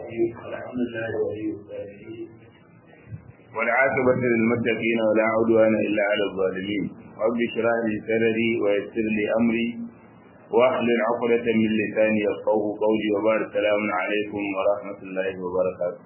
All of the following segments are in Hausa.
الرحيم الحمد لله ولي الصالحين والعاقبة للمتقين ولا عدوان إلا على الظالمين رب اشرح لي صدري ويسر لي أمري واحلل عقدة من لساني يفقه قولي وبارك السلام عليكم ورحمة الله وبركاته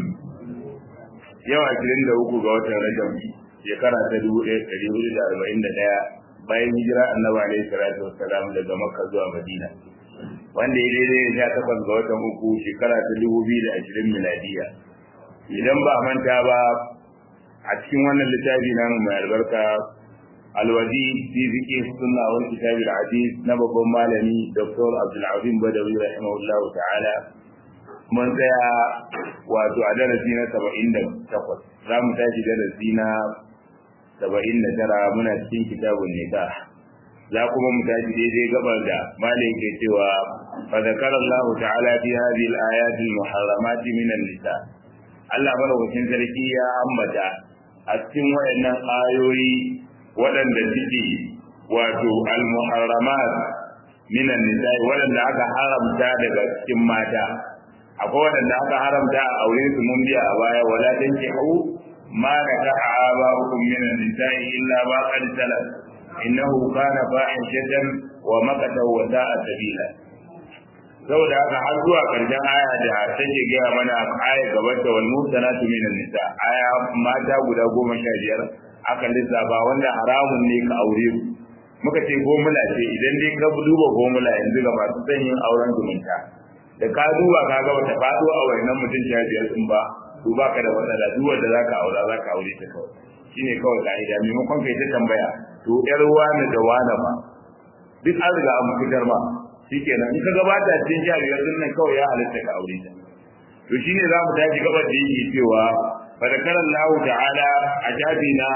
yau ashirin da uku ga watan rajab shekara ta dubu ɗaya ɗari hudu da arba'in da ɗaya bayan hijira annabi alaihi salatu wassalam daga makka zuwa madina wanda ya daidai da sha takwas ga watan uku shekara ta dubu biyu da ashirin miladiya idan ba a manta ba a cikin wannan littafi namu mai albarka alwazi fi fiqh sunna wal kitab al hadith na babban malami dr abdul azim badawi rahimahullahu ta'ala mun tsaya wato a darasi na saba'in da takwas za mu tashi darasi na saba'in da tara muna cikin kitabun nikah za kuma mu tashi daidai gabar da malin ke cewa fa zakara Allah ta'ala fi hadhihi al-ayat al-muharramat min an-nisa Allah madaukakin sarki ya ambata a cikin wayannan ayoyi waɗanda suke wato al-muharramat min an-nisa waɗanda aka haramta daga cikin mata akwai waɗanda aka haramta a aure su mun biya a baya wala tankihu ma nakaha aba'ukum min an-nisa'i illa ma qad salaf innahu kana fahishatan wa maqata wa sa'a sabila saboda haka har zuwa karshen aya da take gaya mana aya gabar da wal musanatu min nisa aya mata guda goma sha biyar aka lissafa wanda haramun ne ka aure su muka ce gomula ce idan dai ka duba gomula yanzu ga masu son yin auren zumunta da ka duba ka ga wata faɗo a wannan mutum sha biyar din ba to baka da matsala duk wanda zaka aura zaka aure ta kawai shine kawai ka'ida maimakon kai ta tambaya to yar wani da wani ba duk an riga an fitar ba shikenan in ka gabata cikin jariyar din nan kawai ya halatta ka aure ta to shine za mu tashi gabar da yake cewa fa zakara Allah ta'ala a jabi na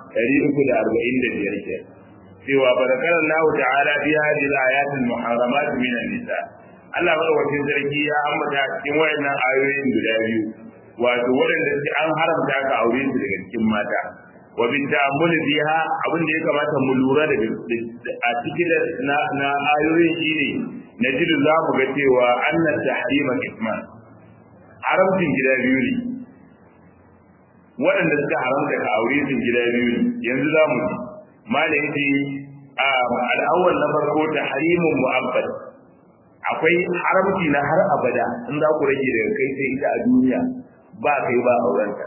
345 ke cewa fa zakara Allah ta'ala fi hadhihi al-ayat al-muharramat min an-nisa Allah madaukakin sarki ya ambata cikin wayannan ayoyin guda biyu wato waɗanda an haramta ka aure su daga cikin mata wa bin ta'ammuli biha abin da ya kamata mu lura da a cikin na na ayoyin shine najidu za mu ga cewa anna tahrima isman haramcin gida biyu ne waɗanda suka haramta ka aure su gida biyu ne yanzu za mu ji malam ji al'awwal na farko tahrimun mu'abbad akwai haramci na har abada in za ku rage daga kai sai ita a duniya ba kai ba aurenta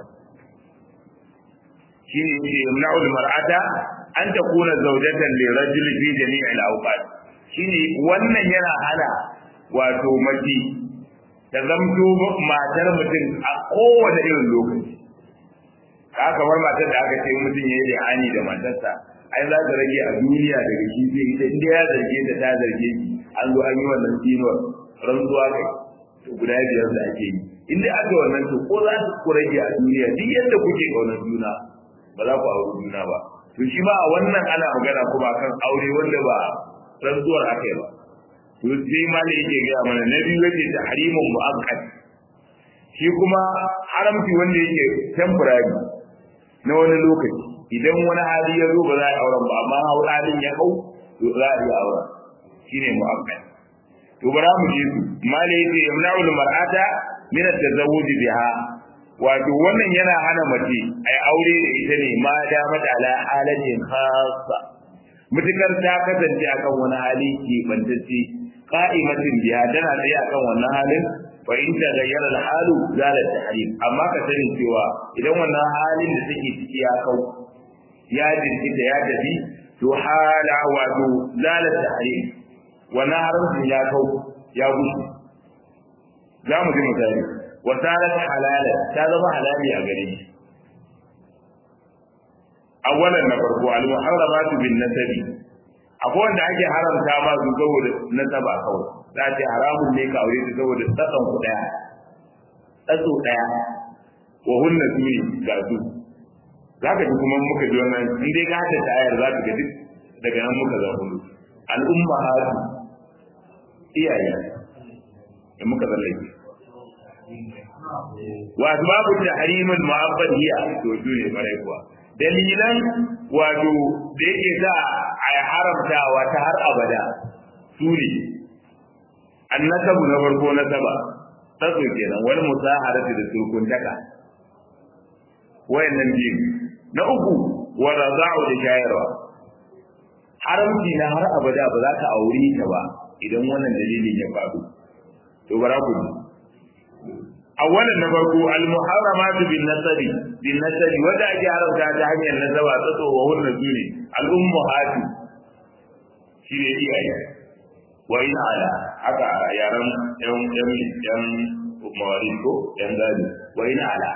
shine yake yamna'ul mar'ata an takuna zawjatan li rajuli fi jami'i al-awqat shine wannan yana hana wato mace ta zamto matar mutum a kowane irin lokaci ka kamar matar da aka ce mutum ya yi hani da matarsa ai za ta rage a duniya daga shi sai ita inda ya zarge ta ta zarge shi an zo an yi wannan tsinuwar rantsuwa kai to guda biyar da ake yi inda aka wannan to ko za ku rage a duniya duk yadda kuke kaunar juna ba za ku auri juna ba to shi ma a wannan ana magana kuma kan aure wanda ba rantsuwar aka yi ba to sai ma ne yake gaya mana na biyu yake ta harimun mu'akkad shi kuma haramci wanda yake temporary na wani lokaci idan wani hali ya zo ba za a yi auren ba amma halin ya hau to za a yi auren shine mu'akkad to bara mu ji su mala yake yamna'ul mar'ata min at-tazawwuj biha wato wannan yana hana mace ai aure da ita ne ma da mata ala halatin khassa mutukar ta kasance akan wani hali ke bantacce qa'imatin biha tana tsaye akan wannan halin fa in ta gayyara al-halu zala tahrim amma ka sani cewa idan wannan halin da take ciki ya kau ya jirkita ya tafi to hala wato zala tahrim wannan haramcin ya kau ya gushi za mu ji misali wasalat halala ta zama halali a gare shi awwalan na farko al muharramatu bin nasabi akwai wanda ake haramta ma su saboda nasaba kawai za ce haramun ne ka aure su saboda tsakan ku daya tsatso daya wa hunna su ne ga su za ka ji kuma muka ji wannan in dai ka hada ayar za ka ga duk daga nan muka zama al'umma hatu iyaye da muka zallake wato babu tahrimul mu'abbad hiya to su ne bare kuwa dalilan wato da yake sa a haramtawa ta har abada su ne annasabu na farko na saba tsatso kenan wani musaharati da surkuntaka wayannan biyu na uku wa raza'u da shayarwa haramci na har abada ba za ka aure ta ba idan wannan dalilin ya faru to bara ku ji awalan na farko al muharramatu bin nasabi bin nasabi wanda ake haramta ta hanyar nasaba tsatso wa hunna sune al ummahatu shi ne iyaye wa in ala haka yaran yan yan yan mawarin ko yan gado wa in ala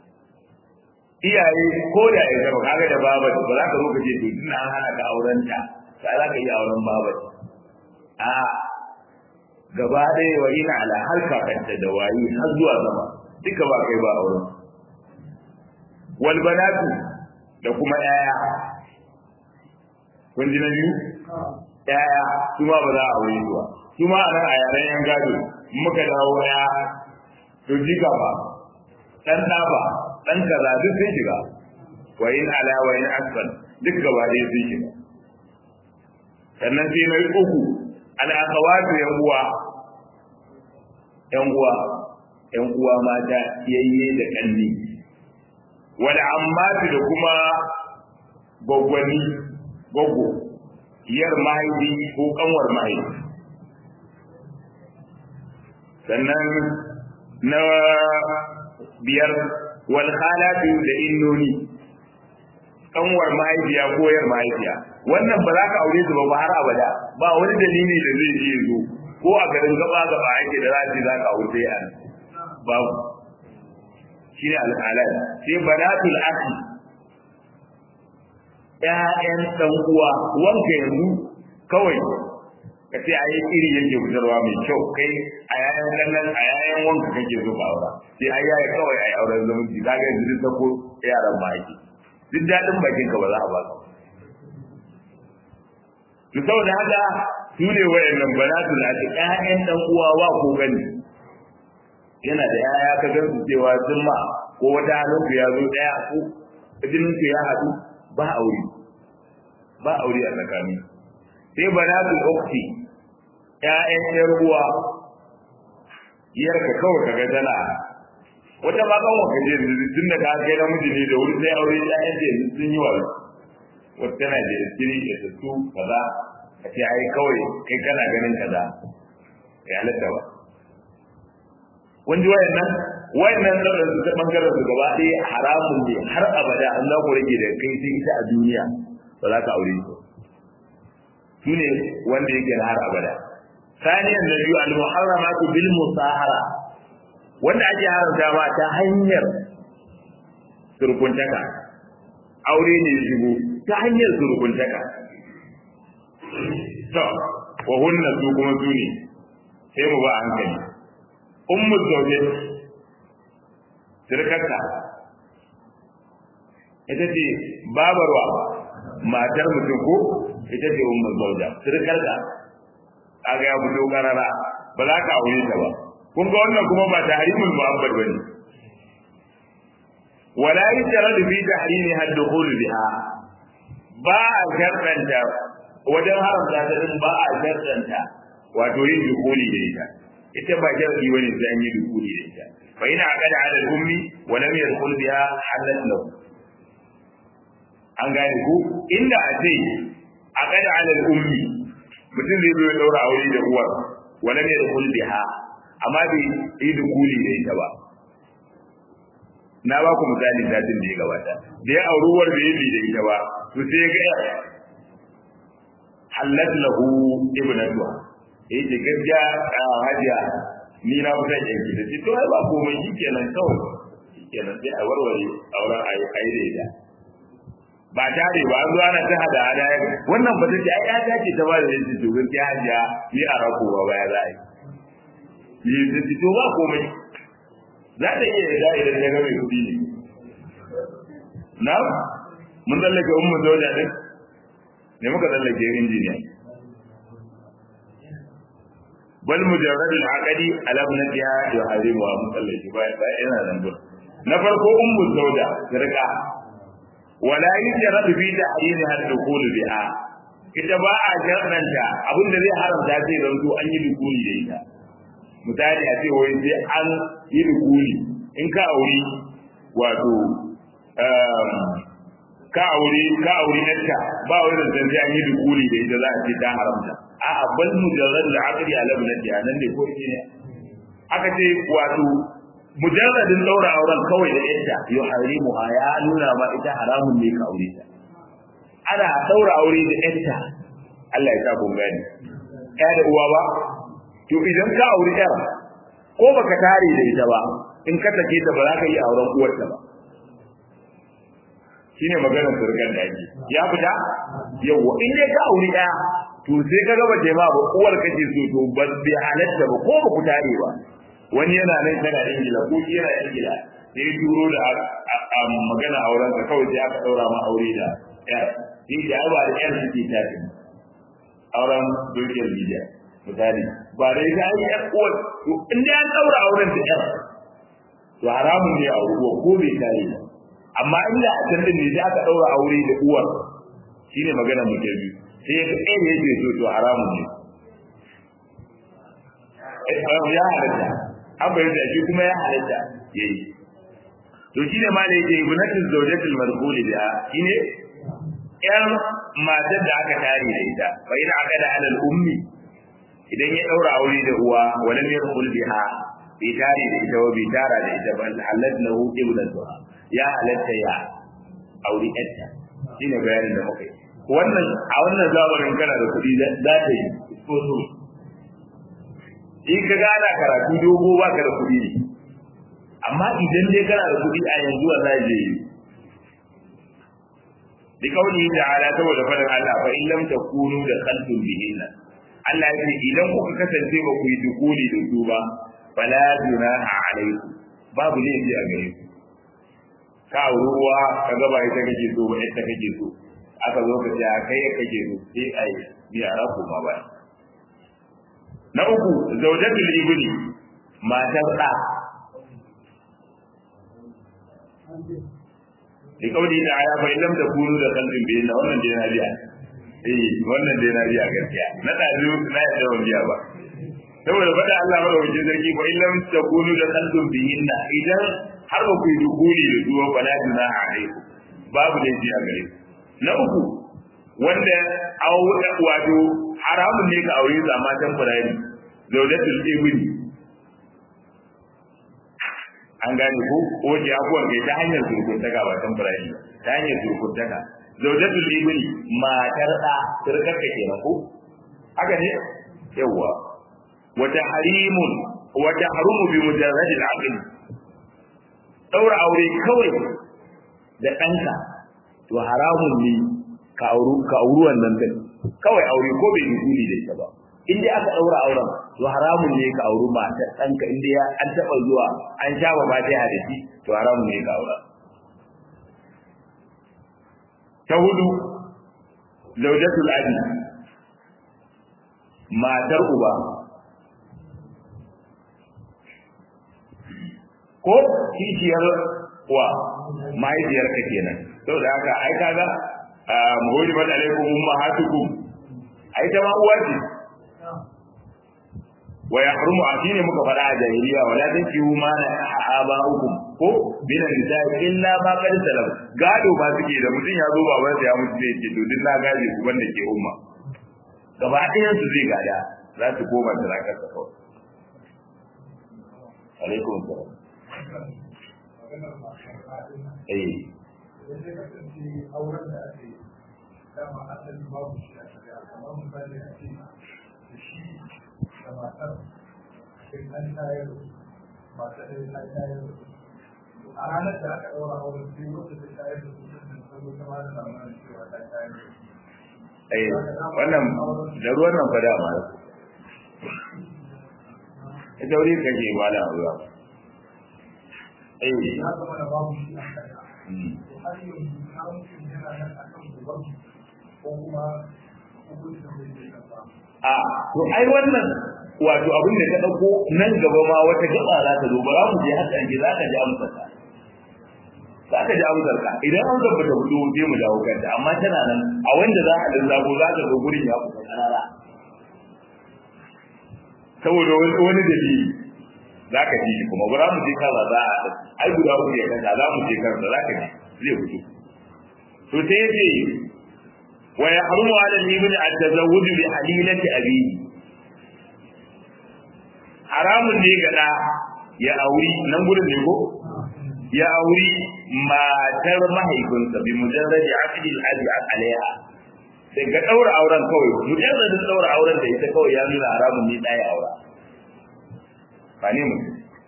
iyaye ko da ya zama kaga da baba ba za ka zo ka ce to tun an hana ka auren ta ka za ka yi auren baba a gaba ɗaya wa ina ala har kakanta da wayi har zuwa zama duka ba kai ba auren wal banatu da kuma yaya kun ji na biyu yaya su ma ba za a aure zuwa su ma a nan a yaren yan gado muka dawo ya to jika ba dan ɗa ba dan kaza duk sun shiga wa in ala wa in asfal duk gaba ɗaya sun shiga sannan sai na uku al akhawatu yan uwa yan uwa yan uwa mata yayye da kanni wal ammatu da kuma gwaggwani gwaggo yar mahaifi ko kanwar mahaifi sannan na biyar wal khalatu da innoni kanwar mahaifiya ko yar mahaifiya wannan ba za ka aure su ba har abada ba wani dalili da zai je zo ko a garin gaba gaba ake da zaji za ka aure sai an babu shi ne al'alal sai banatul akhi ƴaƴan dan uwa wanka yanzu kawai ka ce a yi iri yake fitarwa mai kyau kai a yayan kallon a yayan wanka kake so ka aura sai a yaya kawai a yi auren zumunci ka ga yanzu duk ko yaran ba ake duk daɗin bakin ka ba za a ba ka to saboda haka su ne wayannan banatu na ta ƴaƴan dan uwa wa ko gani yana da ƴaƴa ka gan su cewa sun ma ko wata hannun ya zo ɗaya ko jinin ya haɗu ba aure ba aure a tsakanin sai banatul ukhti ƴaƴan ƴar uwa yarka kawai kaga tana wata ma kan waka je tun da ka kai namiji ne da wuri sai aure ƴaƴan da yanzu sun yi wa wata tana da iskiri da su kaza ka ce ai kawai kai kana ganin kaza ya halatta ba wanda wayannan wayannan da su ta bangaren su gaba ɗaya haramun ne har abada Allah ko rage da kai sai ita a duniya ba za ka aure su shine wanda yake na har abada saniyan da biyu al-muharramatu bil musahara wanda ake haramta ma ta hanyar surkuntaka aure ne shigo ta hanyar surkuntaka to wa hunna su kuma su ne sai mu ba hankali ummu zawje sirkarka ita ce babarwa matar mutum ko ita ce ummu zawja sirkarka kaga ya fito karara ba za ka aure ta ba kun ga wannan kuma ba tahrimul mu'abbad bane wala yusharadu fi tahrimi ad-dukhul biha ba a shartanta wajen haramta ta din ba a shartanta wato yin dukuli da ita ita ba sharadi bane sai an yi dukuli da ita fa ina aqada ala al-ummi wa lam yadkhul biha halat lahu an gane ku inda a ce aqada ala al-ummi mutum zai zo ya daura aure da uwar wala ne da kul biha amma bai yi da kuli da ita ba na ba ku misali satin da ya gabata da ya auri uwar bai yi da ita ba to sai ya ga halat lahu ibnatuha eh ce gaskiya hajiya ni na fi son yanki da to ai ba komai shikenan kawai shikenan sai a warware auren ayi ayi da ita ba tare ba an zo ana ta hada hada wannan ba take ai ya dace ta ba da yanzu to gaskiya hajiya ni a rako ba baya za a yi ni ta to ba komai za ta iya yarda idan ta ga mai kuɗi ne na mun tsallake ummu zoja din ne muka tsallake injiniya bal mujarrad al-aqdi ala ibnatiha yuharimu wa musallati ba yana nan na farko ummu zoja rika wala yujrad fi tahrimiha ad-dukhul biha ita ba a jarranta abinda zai haramta zai zanto an yi dukuli da ita misali a ce wai sai an yi dukuli in ka auri wato ka auri ka auri yarka ba wai da sai an yi dukuli da ita za a ce ta haramta a'a bal mujarrad al-aqli ala ibnati nan ne ko ne aka ce wato mujarradin daura auren kawai da yadda yuharimu ya nuna ma ita haramun ne ka aure ta ana daura aure da yadda Allah ya sa kun gani ya da uwa ba to idan ka aure yar ko baka tare da ita ba in ka take ta ba za ka yi auren uwarta ba shine maganar surgan da ake ya fita yawa in dai ka aure ɗaya to sai ka ga bace ma ba uwar kake so to ba bai halatta ba ko ba ku tare ba wani yana nan tana ingila ko shi yana ingila sai turo da magana auren ka kawai sai aka daura ma aure da yar shi da ba da yar suke tafi auren social media misali ba da ita ai yar uwar to in dai an daura auren da yar to haramun ne a uwa ko bai tare ba amma inda a can din ne sai aka daura aure da uwar shine magana mu biyu sai ya kai ne yake so to haramun ne ya halatta an bayyana da shi kuma ya halatta yayi to shine ma da yake ibnatu zawjatul marqul biha shine yar matar da aka tare da ita fa ina aka da alal ummi idan ya daura aure da uwa walam yarqul biha bi tare da ita wa bi tara da ita bal halat lahu ibnatuha ya halatta ya aure yarta shine bayanin da muka yi wannan a wannan zamanin kana da kuɗi za ta yi ko so in ka gana karatu dogo ba ka da kuɗi ne amma idan dai kana da kuɗi a yanzu a zai je bi kauli ta'ala saboda fadin Allah fa in lam takunu da khalqun bihinna Allah ya ce idan kuka kasance ba ku yi dukuli da su ba fala junaha alaikum babu laifi a gare ku ka ruwa ka gaba ita kake so ba ita kake so aka zo ka ce kai ya kake so sai ai bi araku ma ba na uku zaujatul ibni matar da li kauli da aya fa illam takunu da qalbin bi na wannan dai na biya eh wannan dai na biya gaskiya na dazu na yadda ban biya ba saboda fada Allah ba wajen zargi fa illam takunu da qalbin bi inna idan har ba ku yi dukuli da duwa bala na alaikum babu da ji a gare na uku wanda wato haramun ne ka aure sa matan firari zaudatul ibni an gane ko wace abuwan kai ta hanyar surkuntaka ba tan firari ta hanyar surkuntaka zaudatul ibni matar da surkarka kenan ko haka ne yawa wata harimun wata harumu bi mujarradil aqli daura aure kawai da ɗanka to haramun ne ka auru ka auru wannan din kawai aure ko bai yi da ita ba in dai aka daura auren to haramun ne ka auru matar ɗanka in dai an taɓa zuwa an sha ba ta da shi to haramun ne ka aura ta hudu zaujatul abi matar uba ko kishiyar wa mahaifiyar ka kenan saboda haka ai kaga muhuri bad alaikum ummahatukum ai ta ma uwa ce wa yahrumu atini muka fada a jahiliya wala tankihu ma na aba'ukum ko bin nisa illa ma qad salam gado ba suke da mutun ya zo baban sa ya mutu zai ce to din na gaje ku banda ke umma gaba ɗayan su zai gada za su koma da rakar sa kawai alaikum salam eh auren da ake dama asali babu shi a shari'a kamar misali a ce da shi da matar sai an tayar matar da ta tayar a ranar da aka ɗaura auren sai wata ta tayar da su sun sabo ta ba da labarin cewa ta tayar da su eh wannan da ruwan nan fa dama ita wuri kake mala ruwa eh ya zama da babu shi a shari'a to har yanzu haramcin yana nan akan gobe ko kuma hukuncin da yake kasa a to ai wannan wato abin da ka dauko nan gaba ma wata gaba za ta zo ba za mu je haka ake za ka ji amsar ka za ka ji amsar ka idan an zaba ta fito sai mu dawo kanta amma tana nan a wanda za a dan zago za ka ga gurin ya kusa karara saboda wani dalili za ka ji shi kuma ba mu je kansa za a ai guda uku ya kasa za mu je kansa za ka ji zai fito to sai ya ce wa ya harumu ala ibn at-tazawwuj bi halilati abihi haramun ne ga da ya auri nan gurin ne ko ya auri matar mahaifinsa bi mujarrad aqdi al-abi alaiha sai ga daura auren kawai mujarrad daura auren da ita kawai ya nuna haramun ne dai aura ba ne mu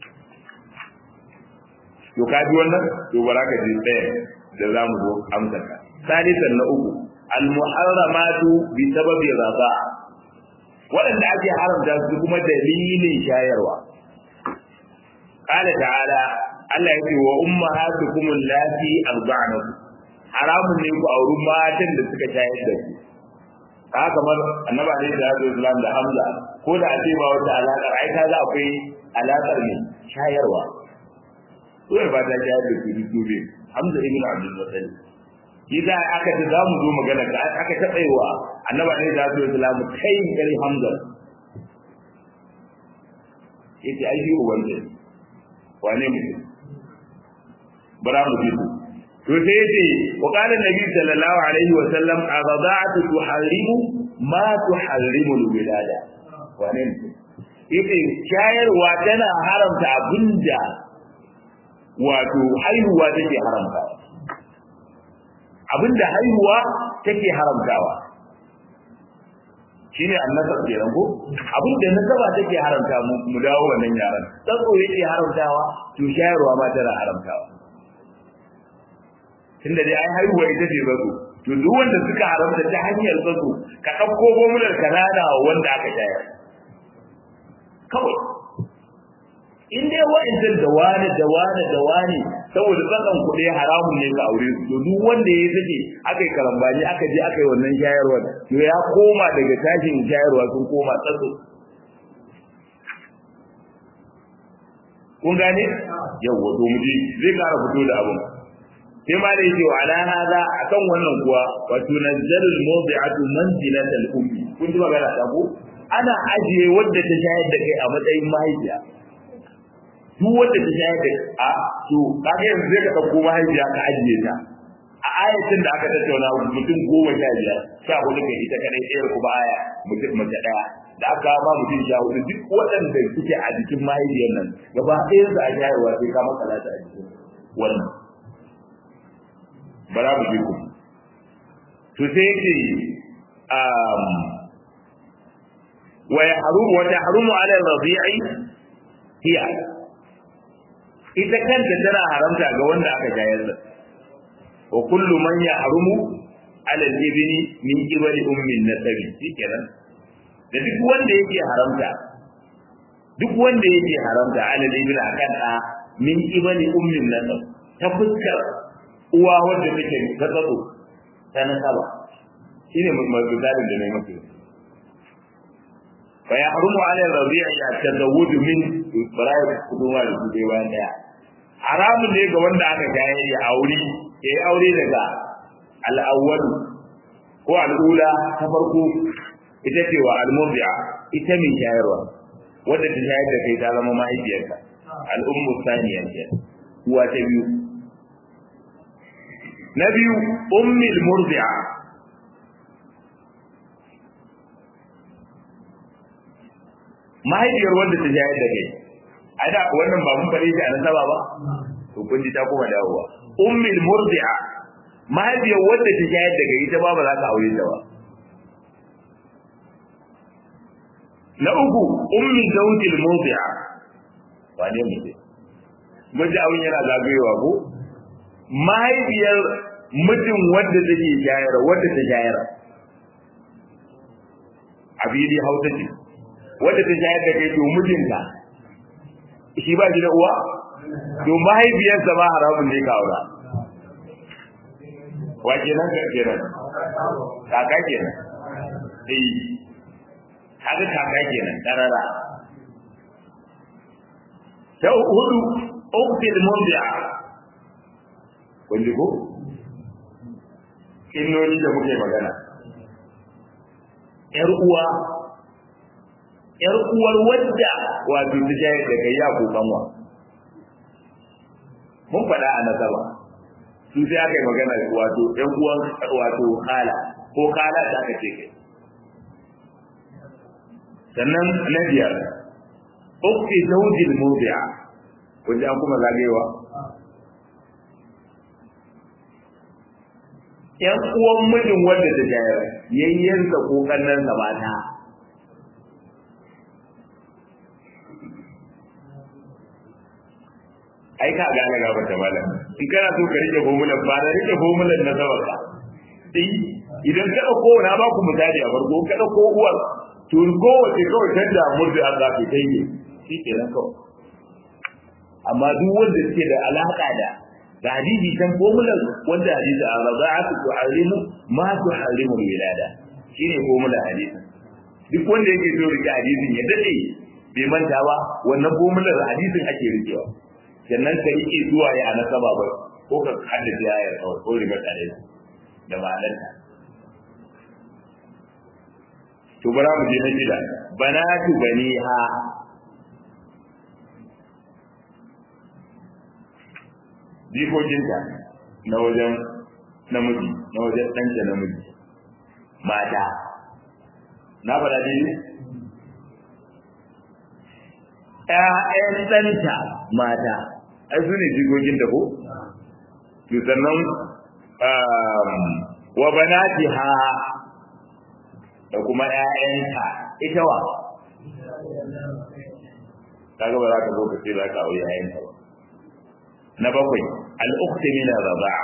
to ka ji wannan to baraka ji ɗaya da za mu zo amsar ka salisan na uku al-muharramatu bi sababi raba waɗanda ake haramta su kuma dalilin shayarwa qala ta'ala Allah ya ce wa ummahatukum allati arda'nakum haramun ne ku auri matan da suka shayar da ku haka kamar annabi alaihi salatu wasallam da Hamza ko da a ce ba wata alaƙar ai ka za akwai alaƙar ne shayarwa Suwai ba ta shayar da su dube Hamza ibn Abdul Muttalib shi za aka ta za mu zo magana ka aka taɓa yi wa annaba ne da su islamu kai kari hamza yace ai shi uban ne wane mutum bara mu ji to sai yace wa qala nabi sallallahu alaihi wa sallam azada'atu tuharrimu ma tuharrimu alwilada wane mutum yace shayarwa tana haramta abinda wato haihuwa take haramtawa abinda haihuwa take haramtawa shine annasab kenan ko abinda nasaba take haramta mu mu dawo wannan yaran tsaro yake haramtawa to shayarwa ma tana haramtawa tunda dai ai haihuwa ita ce tsaro to duk wanda suka haramta ta hanyar tsaro ka dauko gomunar kanana wanda aka shayar kawai in dai wa'ancan da wani da wani da wani saboda tsakan kuɗi haramun ne ka aure su to duk wanda ya sake aka yi karambani aka je aka yi wannan shayarwar to ya koma daga tashin shayarwa sun koma tsatso kun gane yawwa to mu zai kara fito da abun sai ma da yake wa ala hada akan wannan kuwa wato nazzalul mawdi'atu manzilatal ummi kun ji magana ta ko ana ajiye wadda ta shayar da kai a matsayin mahaifiya duk wanda ta shayar da a to kaga yanzu zai ka dauko mahaifiya ka ajiye ta a ayatin da aka tattauna mutum goma sha biyar sha hudu kai ita kadai ɗaya kuma aya mutum mace ɗaya da aka ba mutum sha hudu duk waɗanda suke a jikin mahaifiyar nan gaba ɗayan su a shayarwa sai ka maka lata a jikin wannan bara mu je ku to sai yake wa yahrumu wa tahrumu ala ar-radi'i hiya ita kanta tana haramta ga wanda aka shayar da wa kullu man yahrumu ala al-ibni min qibali ummin nasabi shikenan da duk wanda yake haramta duk wanda yake haramta ala al-ibni akan da min qibali ummin nasab ta fuskar uwa wanda take ta tsatso ta nasaba shine misalin da nayi maka fa yahrumu ala al-rabi'i at-tazawwuj min bara'i kuduma da kudai bayan daya haramun ne ga wanda aka jaye ya aure ya yi aure daga al'awwal ko al'ula ta farko ita ce wa al-murdi'a ita mai shayarwa wadda ta shayar da kai ta zama mahaifiyarka al'ummu saniya ce uwa ta biyu na biyu ummil murdi'a mahaifiyar wanda ta shayar da kai ai da wannan ba mun fare shi a nasaba ba to kun ji ta kuma dawowa ummul murdi'a mahaifiyar wadda ta shayar da gari ta ba ba za ka aure ta ba na uku ummi zawjil murdi'a wane mu ce maji abin yana zagayewa ko mahaifiyar mutum wadda take shayar wadda ta shayar abidi hausa ce wadda ta shayar da kai to mijinta shi ba shi da uwa to mahaifiyarsa ba haramun ne ka aura wa kenan ka kenan kaka kenan eh haka kaka kenan karara ta hudu uktil murdi'a kun ji ko innoni da muke magana yar uwa yar uwar wadda wato ta shayar da kai ya kokanwa mun faɗa a nasaba su sai aka yi magana wato ɗan uwan wato kala ko kala da aka ce kai sannan na biyar ukti zawjil mubi'a wanda an kuma zagewa ‘yan uwan mijin wanda ta shayar yayyansa ko kannansa mata ai ka gane ga wata mala in kana so ka rike formulan ba da rike formulan na sama ka eh idan ka dauko na ba ku misali a farko ka dauko uwar to ko wace kawai ta da murdi an zafi kai ne shi ke nan kawai amma duk wanda suke da alaka da da hadisi kan formulan wanda hadisi a raza'atu tu'allimu ma tu'allimu wilada shine formulan hadisi duk wanda yake so rike hadisin ya dade bai manta ba wannan formulan hadisin ake rikewa sannan ka rike zuwa ya nasaba ba ko ka haddace ayar kawai ko riba tare da ma'anarta to bara mu je na shida banatu baniha jikokinta na wajen namiji na wajen ɗanta namiji mata na faɗa ne ‘ya'yan ɗanta mata ai su ne jikokin da ko? to sannan wa banatiha da kuma ‘ya'yanta ita wa kaga ba za ka zo ka ce za ka aure ‘ya'yanta ba na bakwai al'ukti min raba'a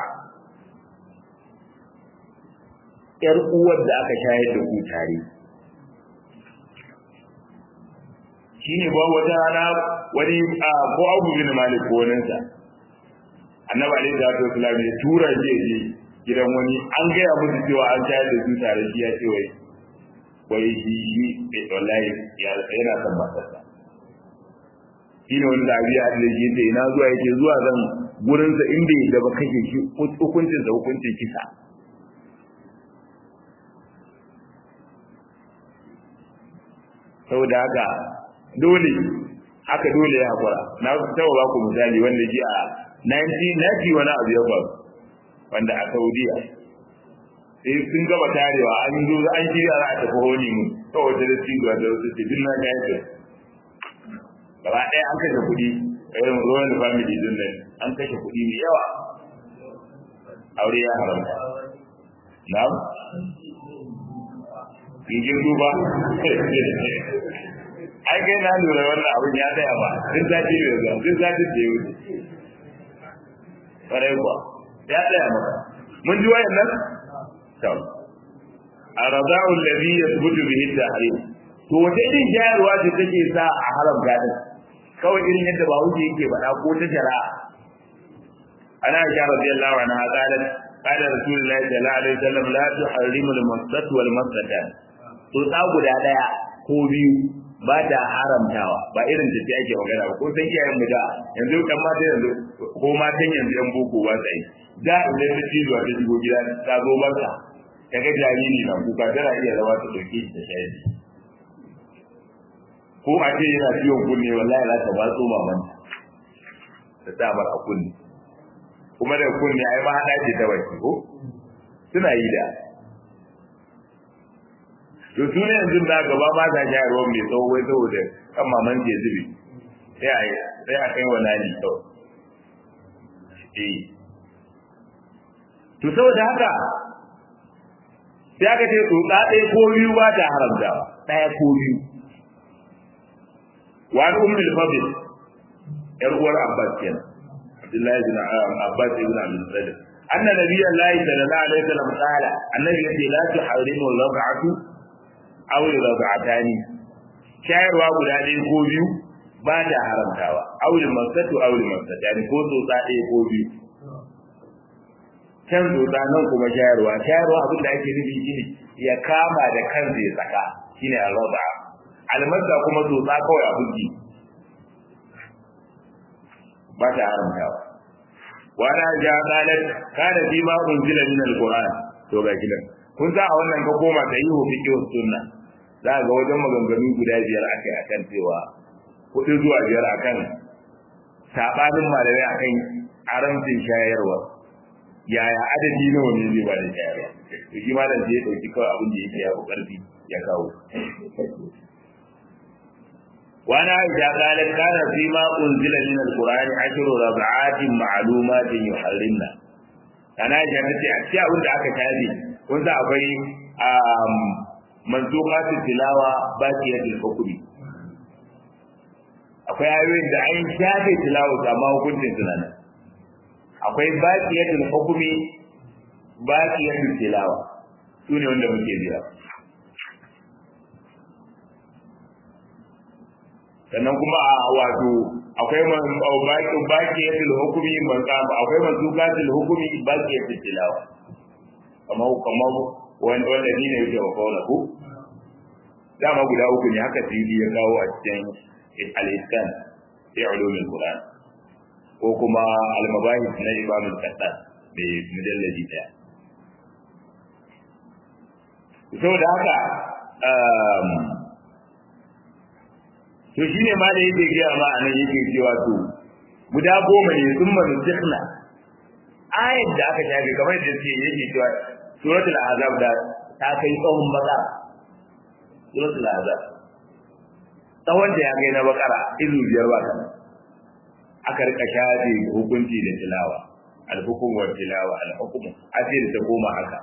‘yar uwar da aka shayar da ku tare shi ne ba wata rana wani ko abu bin malik ko waninsa annabi alaihi salatu wasalam ya tura shi je gidan wani an gaya musu cewa an shayar da su tare shi ya ce wai wai shi shi wallahi yana son matarsa shi ne wani zabi a da shi ce ina zuwa yake zuwa zan gurinsa in bai da ba kake shi hukuncinsa hukuncin kisa saboda haka dole haka dole ya hakura na taɓa ba ku misali wanda ji a 1990 wani abu ya faru wanda a saudiya sai sun gaba tarewa an zo an shirya za a tafi honi mu kawai da su da da su ce dinna ga yake gaba ɗaya an kashe kuɗi irin royal family din nan an kashe kuɗi mai yawa aure ya haramta na'am kin duba ai kai na lura wannan abin ya tsaya ba duk sati da zuwa duk sati da yau ƙwarai kuwa ya tsaya maka mun ji wayan nan to arada'u alladhi yathbutu bihi at-tahrim to wace irin shayarwa ce take sa a haram gadin kawai irin yadda ba wuce yake faɗa ko ta shari'a ana aisha radiyallahu anha qalat qala rasulullahi sallallahu alaihi wasallam la tuharrimu al-masat wal masatan to ta guda daya ko biyu ba ta haramtawa ba irin da ta ake magana ba ko san iyayen mu da yanzu kan mata yanzu ko matan yanzu yan boko ba sai da idan ta cizo ta shigo gida ta zo masa kaga jariri na kuka tana iya zama ta dauke shi da shayi ko a ce yana ciwon kunne wallahi za ta batso mamanta ta sa mar a kunne kuma da kunne ai ma hada ce ta baki ko suna yi da to su ne yanzu da gaba ba ta shayarwa mai tsawo wai saboda kan maman ke zubi sai a sai a kai wa nani kawai eh to saboda haka sai aka ce tsotsa ɗaya ko biyu ba ta haramtawa ɗaya ko biyu wa an ummul fadl yar uwar abbas kenan abdullahi bin abbas ibn abdul salam anna nabiyullahi sallallahu alaihi wasallam qala annabi yace la tuharimu al-rab'atu aw al-rab'atani shayarwa guda ɗaya ko biyu ba ta haramtawa aw al-masatu aw al-masatani ko tsotsa ɗaya ko biyu can tsotsa nan kuma shayarwa shayarwa abin da ake nufi shine ya kama da kansa ya saka shine al-rab'a almasa kuma tsotsa kawai a buki ba ta haramtawa wa na ja qalat kana fi ma unzila min alquran to ga kidan kun sa a wannan ka koma ta yi fiqh sunna za ga wajen maganganu guda biyar aka yi akan cewa hudu zuwa biyar akan sabanin malamai akan haramcin shayarwa yaya adadi nawa ne zai ba da shayarwa to shi malam sai ya dauki kawai abin da yake ya fi karfi ya kawo وانا اذا قالت كان فيما انزل من القران عشر ربعات معلومات يحرمنا انا جابت a cikin abin da aka tabi kun sa akwai manzuqatul tilawa baqiyatul hukmi akwai ayoyin da an shafe tilawa amma hukuncin suna nan akwai baqiyatul hukmi baqiyatul tilawa sune wanda muke jira sannan kuma a wato akwai man baki baki yatul hukumi man kama akwai manzukatul hukumi baki yatul tilawa kamar kamar wanda wanda ne yake wa kauna ku dama guda uku ne haka tidi ya kawo a cikin al-iskan fi ulumul qur'an ko kuma al-mabahith na imam al-qattan da mujalladi daya saboda haka to shi ne ma da yake gaya ma a nan yake cewa to guda goma ne sun manu sikna ayat da aka shafe kamar da suke yake cewa suratul azab da ta kai tsawon baka suratul azab tsawon da ya kai na bakara izu biyar ba kana aka rika shafe hukunci da tilawa al-hukum wa tilawa al-hukum asir ta koma haka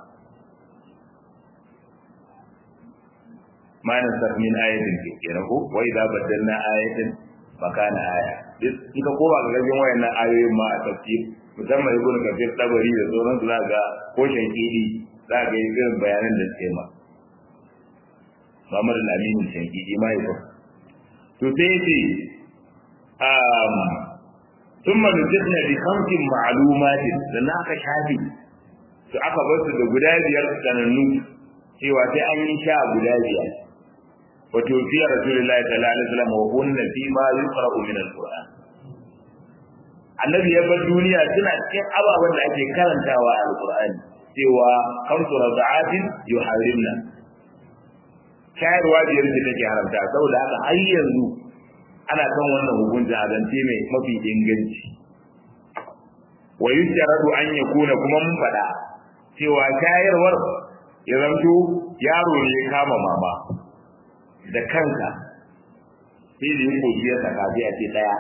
ma nasakh min ayatin kenan ko wa idza badalna ayatin makana aya in ka koma ga gajin wayannan ayoyin ma a tafsir musamman ibn kafir tabari da sauran su ga ko shankidi za ga irin bayanan da suke ma Muhammad al-Amin shankidi ma yau to sai ce um ثم نزلنا بخمس معلومات sannan aka shafi su aka bar su da guda biyar sanannu cewa sai an yi sha guda biyar وتوفي رسول الله صلى الله عليه وسلم وهن فيما يقرأ من القرآن annabi ya bar duniya suna cikin ababen da ake karantawa a alqur'ani cewa kamsu rada'atin yuharrimna shayarwa biyar ce take haramta saboda haka har yanzu ana kan wannan hukunci a zance mai mafi inganci wa yusharadu an yakuna kuma mun faɗa cewa shayarwar ya zamto yaro ne ya kama mama da kanka sai da yin kogi ya saka sai a ce daya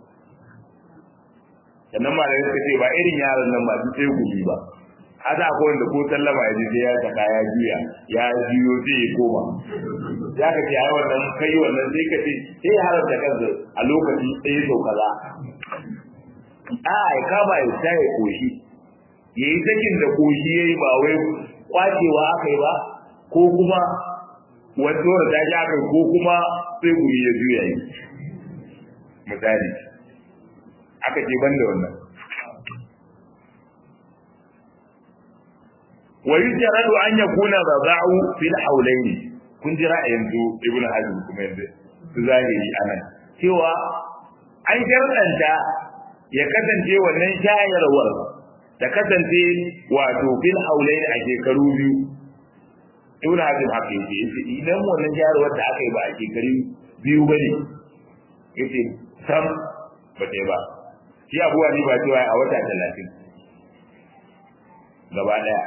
sannan ma da suka ce ba irin yaron nan ba su sai gubi ba haka akwai wanda ko sallama ya je sai ya saka ya juya ya juyo sai ya koma ya ka ce ai wannan kai wannan sai ka ce sai ya haramta kansa a lokaci ɗaya sau kaza a ya kama ya sa ya koshi ya yi sakin da koshi ya yi ba wai kwacewa aka yi ba ko kuma wani dole ta ji aka ko kuma sai guri ya juya yi misali aka ce ban da wannan wa yujradu an yakuna rada'u fil hawlayn kun ji ra'ayin su ibnu hazm kuma yanzu su zahiri anan cewa an sharɗanta ya kasance wannan shayarwar da kasance wato fil hawlayn a shekaru biyu ibnu hazm haka yake yace idan wannan shayarwar da aka yi ba a shekaru biyu bane yace sam ba ta ba shi abuwa ni ba cewa a wata talatin gaba daya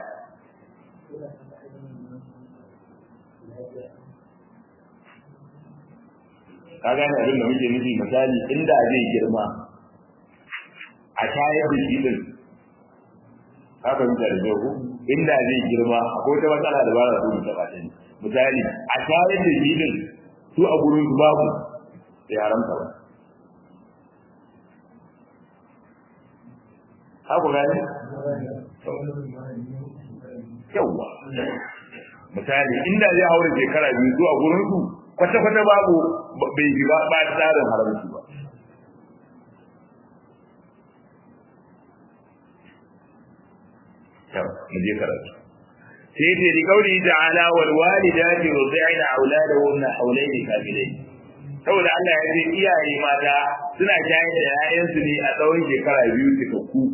ka gane abin da muke nufi misali inda zai girma a shayar da shi din haka muka da jago inda zai girma akwai wata matsala da ba za su mutu ba misali a shayar da shi din su a gurin su babu sai haramta ba haku gane yawwa misali inda zai haure shekara biyu zuwa gurin su kwata-kwata babu bai yi ba ba tsarin haramci ba mu je karatu sai ce da kauli ta'ala wal walidati yurdi'na auladahunna hawlayn kamilayn saboda Allah ya ce iyaye mata suna shayar da 'ya'yansu ne a tsawon shekara biyu cikakku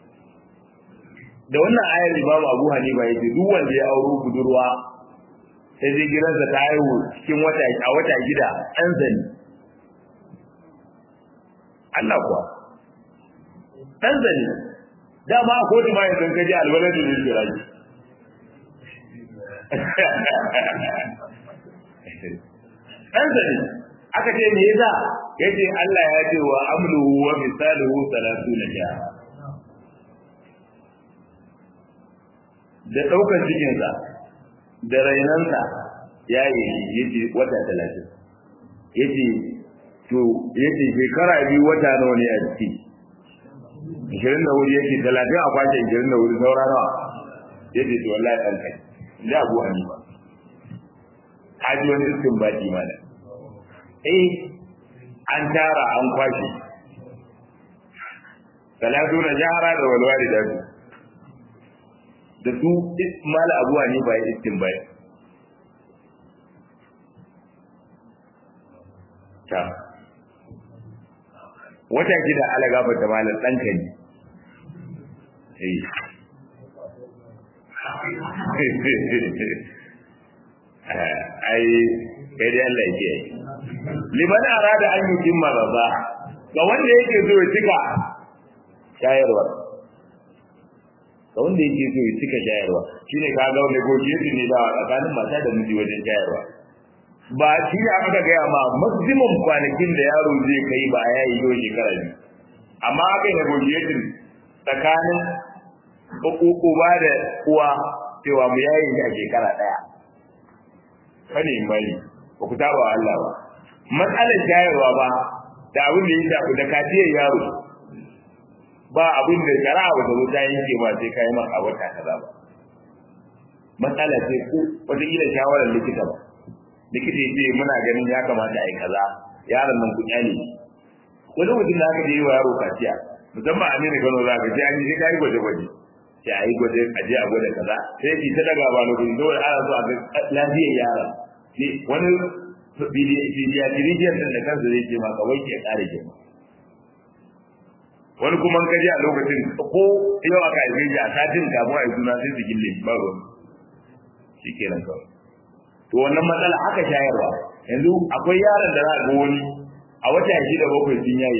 da wannan ayar Imam Abu Hanifa yace duk wanda ya auro budurwa sai zai gidansa ta haihu cikin wata a wata gida ɗan zani Allah kuwa ɗan zani dama a kotu ma yanzu kaji alwalar da zai jira ji ɗan zani aka ce me yasa yace Allah ya ce wa amluhu wa misaluhu salatuna jaha da ɗaukar cikinsa da rainansa ya yi yace wata talatin yace to yace shekara biyu wata nawa ne a ciki ishirin da wuri yake talatin a kwace ishirin da wuri saura nawa yace to wallahi ɗan kai da abu hanifa haji wani iskin baki mana eh an tara an kwashe talatu na jahara da walwali da su da su mala abuwa ne ba iskin bai ta wata shida ala gafa ta malar ɗanka ne ai kai dai Allah ya yi liman arada an yi maraba ga wanda yake so ya cika shayarwa ga wanda yake so ya cika shayarwa shine ka ga wanda goje su ne da tsakanin mata da miji wajen shayarwa ba shi ne aka gaya ma maximum kwanakin da yaro zai kai ba a yayi yau shekara biyu amma aka yi negotiating tsakanin uba da uwa cewa mu yayi a shekara daya kane mai ba ku taba Allah ba matsalar shayarwa ba da abin da ya shafi da kaciyar yaro ba abin da shari'a ba ta zo ta yanke ba sai kai ma a wata kaza ba matsala ce ko wata kila shawarar likita ba likita ya ce muna ganin ya kamata a yi kaza yaron nan ku kyale wani mutum da aka yi wa yaro kaciya musamman a nuna gano za ka ce an yi sai ka yi gwaje-gwaje sai a yi gwaje a je a gwada kaza sai ki ta daga ba lokacin dole ana so a ga lafiyar yaron ne wani pediatrician din da kansa zai ce maka wai ke kare girma wani kuma ka je a lokacin ko yau aka haife shi a satin kafin a yi suna sai su gille ba ruwan shi kenan kawai to wannan matsala aka shayarwa yanzu akwai yaron da za a ga wani a wata shida bakwai sun yaye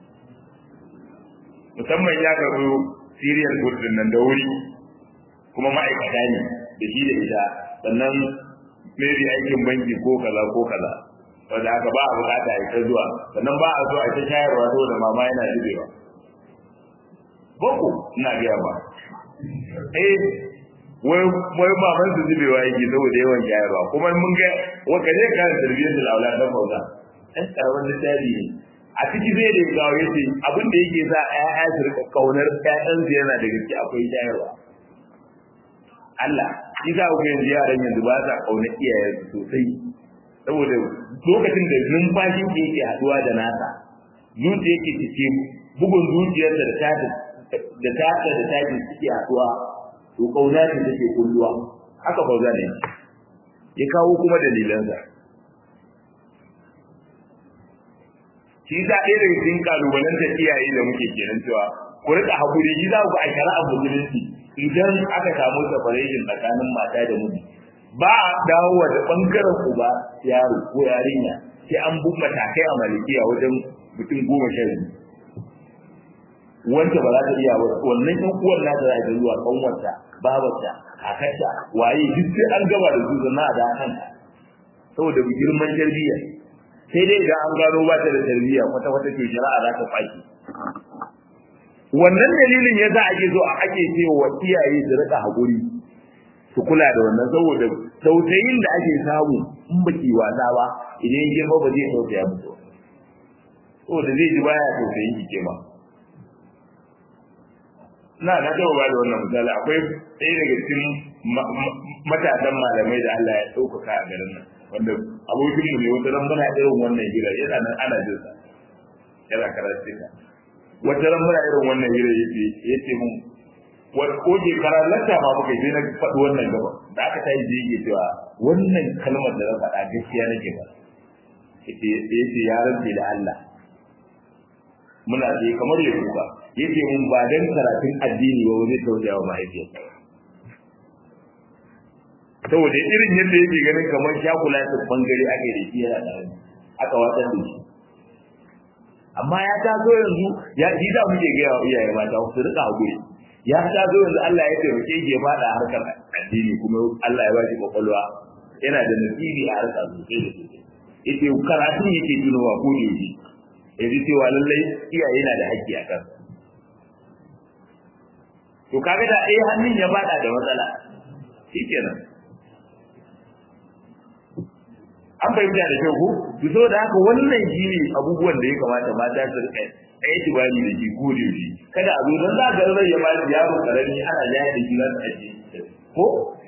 musamman ya karɓi serial food din nan da wuri kuma ma'aikata ne da shi da ita sannan maybe aikin banki ko kaza ko kaza wanda haka ba a bukata ya ta zuwa sannan ba a so a ta shayarwa saboda mama yana zubewa boko ina gaya ba eh wai wai maman su zubewa yake saboda yawan shayarwa kuma mun ga waka ne kan tarbiyyar da aula dan bauta ɗan karamin littafi ne a ciki zai da gawo yace abin da yake sa ƴaƴa su rika kaunar ƴaƴan su yana da gaske akwai shayarwa Allah shi za ku yanzu yaran yanzu ba sa kauna iyayensu sosai saboda lokacin da numfashin ke yake haduwa da nasa zuciya yake cike bugun zuciyarsa da tata da tata da tata suke haduwa to kauna ce take kulluwa haka fauza ne ya kawo kuma dalilansa shi za ɗaya daga cikin kalubalen da iyaye da muke kenan cewa ku rika hakuri shi za ku a shari'a musulunci idan aka samu separation tsakanin mata da miji ba a dawowa da bangaren uba yaro ko yarinya sai an bi matakai a malikiya wajen mutum goma sha biyu wanda ba za ta iya wannan ɗan uwan nata za ta zuwa kanwarta babarta kakarta waye duk sai an gaba da su zanna a da kanka saboda girman tarbiyya sai dai idan an gano ba ta da tarbiyya kwata kwata to shari'a za ta faki wannan dalilin ya za a ke zo a ake cewa iyaye su rika haƙuri su kula da wannan saboda tausayin da ake samu in baki wasa ba idan girma ba zai tausaya musu saboda zai ji baya tausayin ki ma na na taɓa ba da wannan misali akwai ɗaya daga cikin matasan malamai da Allah ya ɗaukaka a garin nan wanda abokinmu ne wata ran muna irin wannan hira yana nan ana jin sa yana karatu wata ran muna irin wannan hira yace yace mun wani ko shekara lanta ma muka je na faɗi wannan gaba da aka tayi je yake cewa wannan kalmar da na faɗa gaskiya nake ba yace yace ya rantse da Allah muna je kamar ya kuka yace mun ba dan karatun addini ba wani tausaya wa mahaifiyarsa saboda irin yadda yake ganin kamar shakulatin bangare ake da shi yana da aka watsar da shi amma ya taso yanzu ya ji da muke ga yawa iyaye mata su rika hakuri ya taso yanzu Allah ya taimake shi ya fada harkar addini kuma Allah ya ba shi kwakwalwa yana da nasibi a harkar sosai da sosai yace karatun yake tunowa ko da yake yaji cewa lallai iyaye na da haƙƙi a kan to kaga da eh hannun ya bada da matsala shikenan an fahimta da kyau ko to saboda haka wannan shine abubuwan da ya kamata mata su rika ai tibani da shi ko da shi kada a zo dan za ga rai ya ba yaro karami ana jaya da shi za su aje ko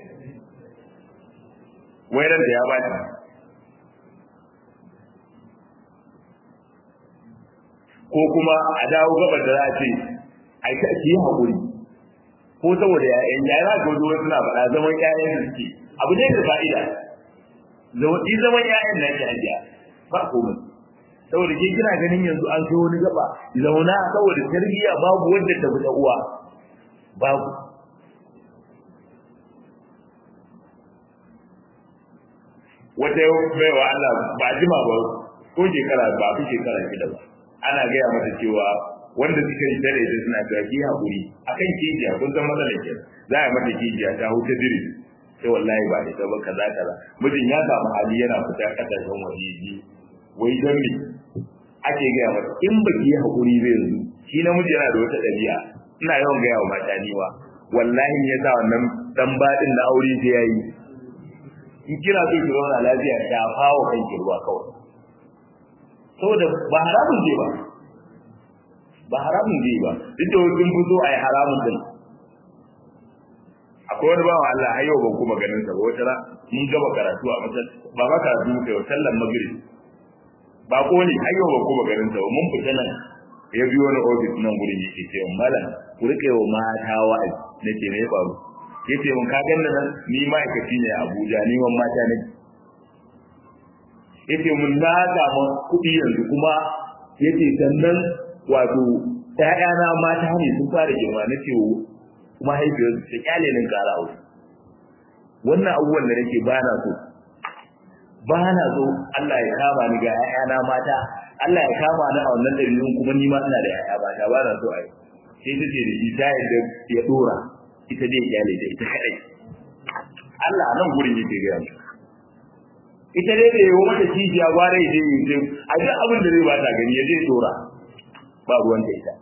wairan da ya ba ko kuma a dawo gabar da za a ce ai ka ki hakuri ko saboda ya'yan ya za ka zo suna faɗa zaman ƴaƴan da suke abu ne da fa'ida zama zaman ƴaƴan nan ki hajiya ba komai saboda ke kina ganin yanzu an kai wani gaba zauna saboda tarbiyya babu wanda ta fita uwa babu wata baiwa Allah ba jima ba ko shekara ba fi shekara shida ba ana gaya mata cewa wanda suka yi tare da suna ga ki hakuri akan kijiya kun san matsalar ke za a mata kijiya ta huta dire sai wallahi ba ita ba kaza kaza mijin ya samu hali yana fita kasashen waje ji wai dan me ake gaya mata in ba ki yi hakuri zai yanzu shi namiji yana da wata ɗabi'a ina yawan gaya wa mata ni wa wallahi ya sa wannan dan baɗin na aure sai yayi in kina so ki zauna lafiya ta fawo kanki ruwa kawai saboda ba haramun je ba ba haramun je ba duk da wajen fito a yi haramun din akwai wani bawa Allah har yau ban kuma ganin sa ba wata ra mun gaba karatu a masal ba ma karatu muka yi sallan magrib ba ko ne har yau ban kuma ganin sa ba mun fita nan ya biyo wani ofis nan gurin yake ce malam ku rike wa mata wa'azi nake me ya faru yace mun ka ganna nan ni ma'aikaci ne a Abuja ni man mata ne yace mun na samu kuɗi yanzu kuma yace sannan wato ƴaƴana mata ne sun fara girma na ce kuma haifiyar ta kyale nin ƙara aure wannan abubuwan da nake ba na so ba na so Allah ya kama ni ga ƴaƴana mata Allah ya kama ni a wannan dalilin kuma ni ma ina da ƴaƴa mata ba na so ai sai ta ce da shi ta yadda ya dora ita dai kyale da ita kadai Allah nan gurin yake ga mu ita dai da yawo mata cijiya gware ya je yi a duk abin da zai bata gani ya je dora ba ruwan da ita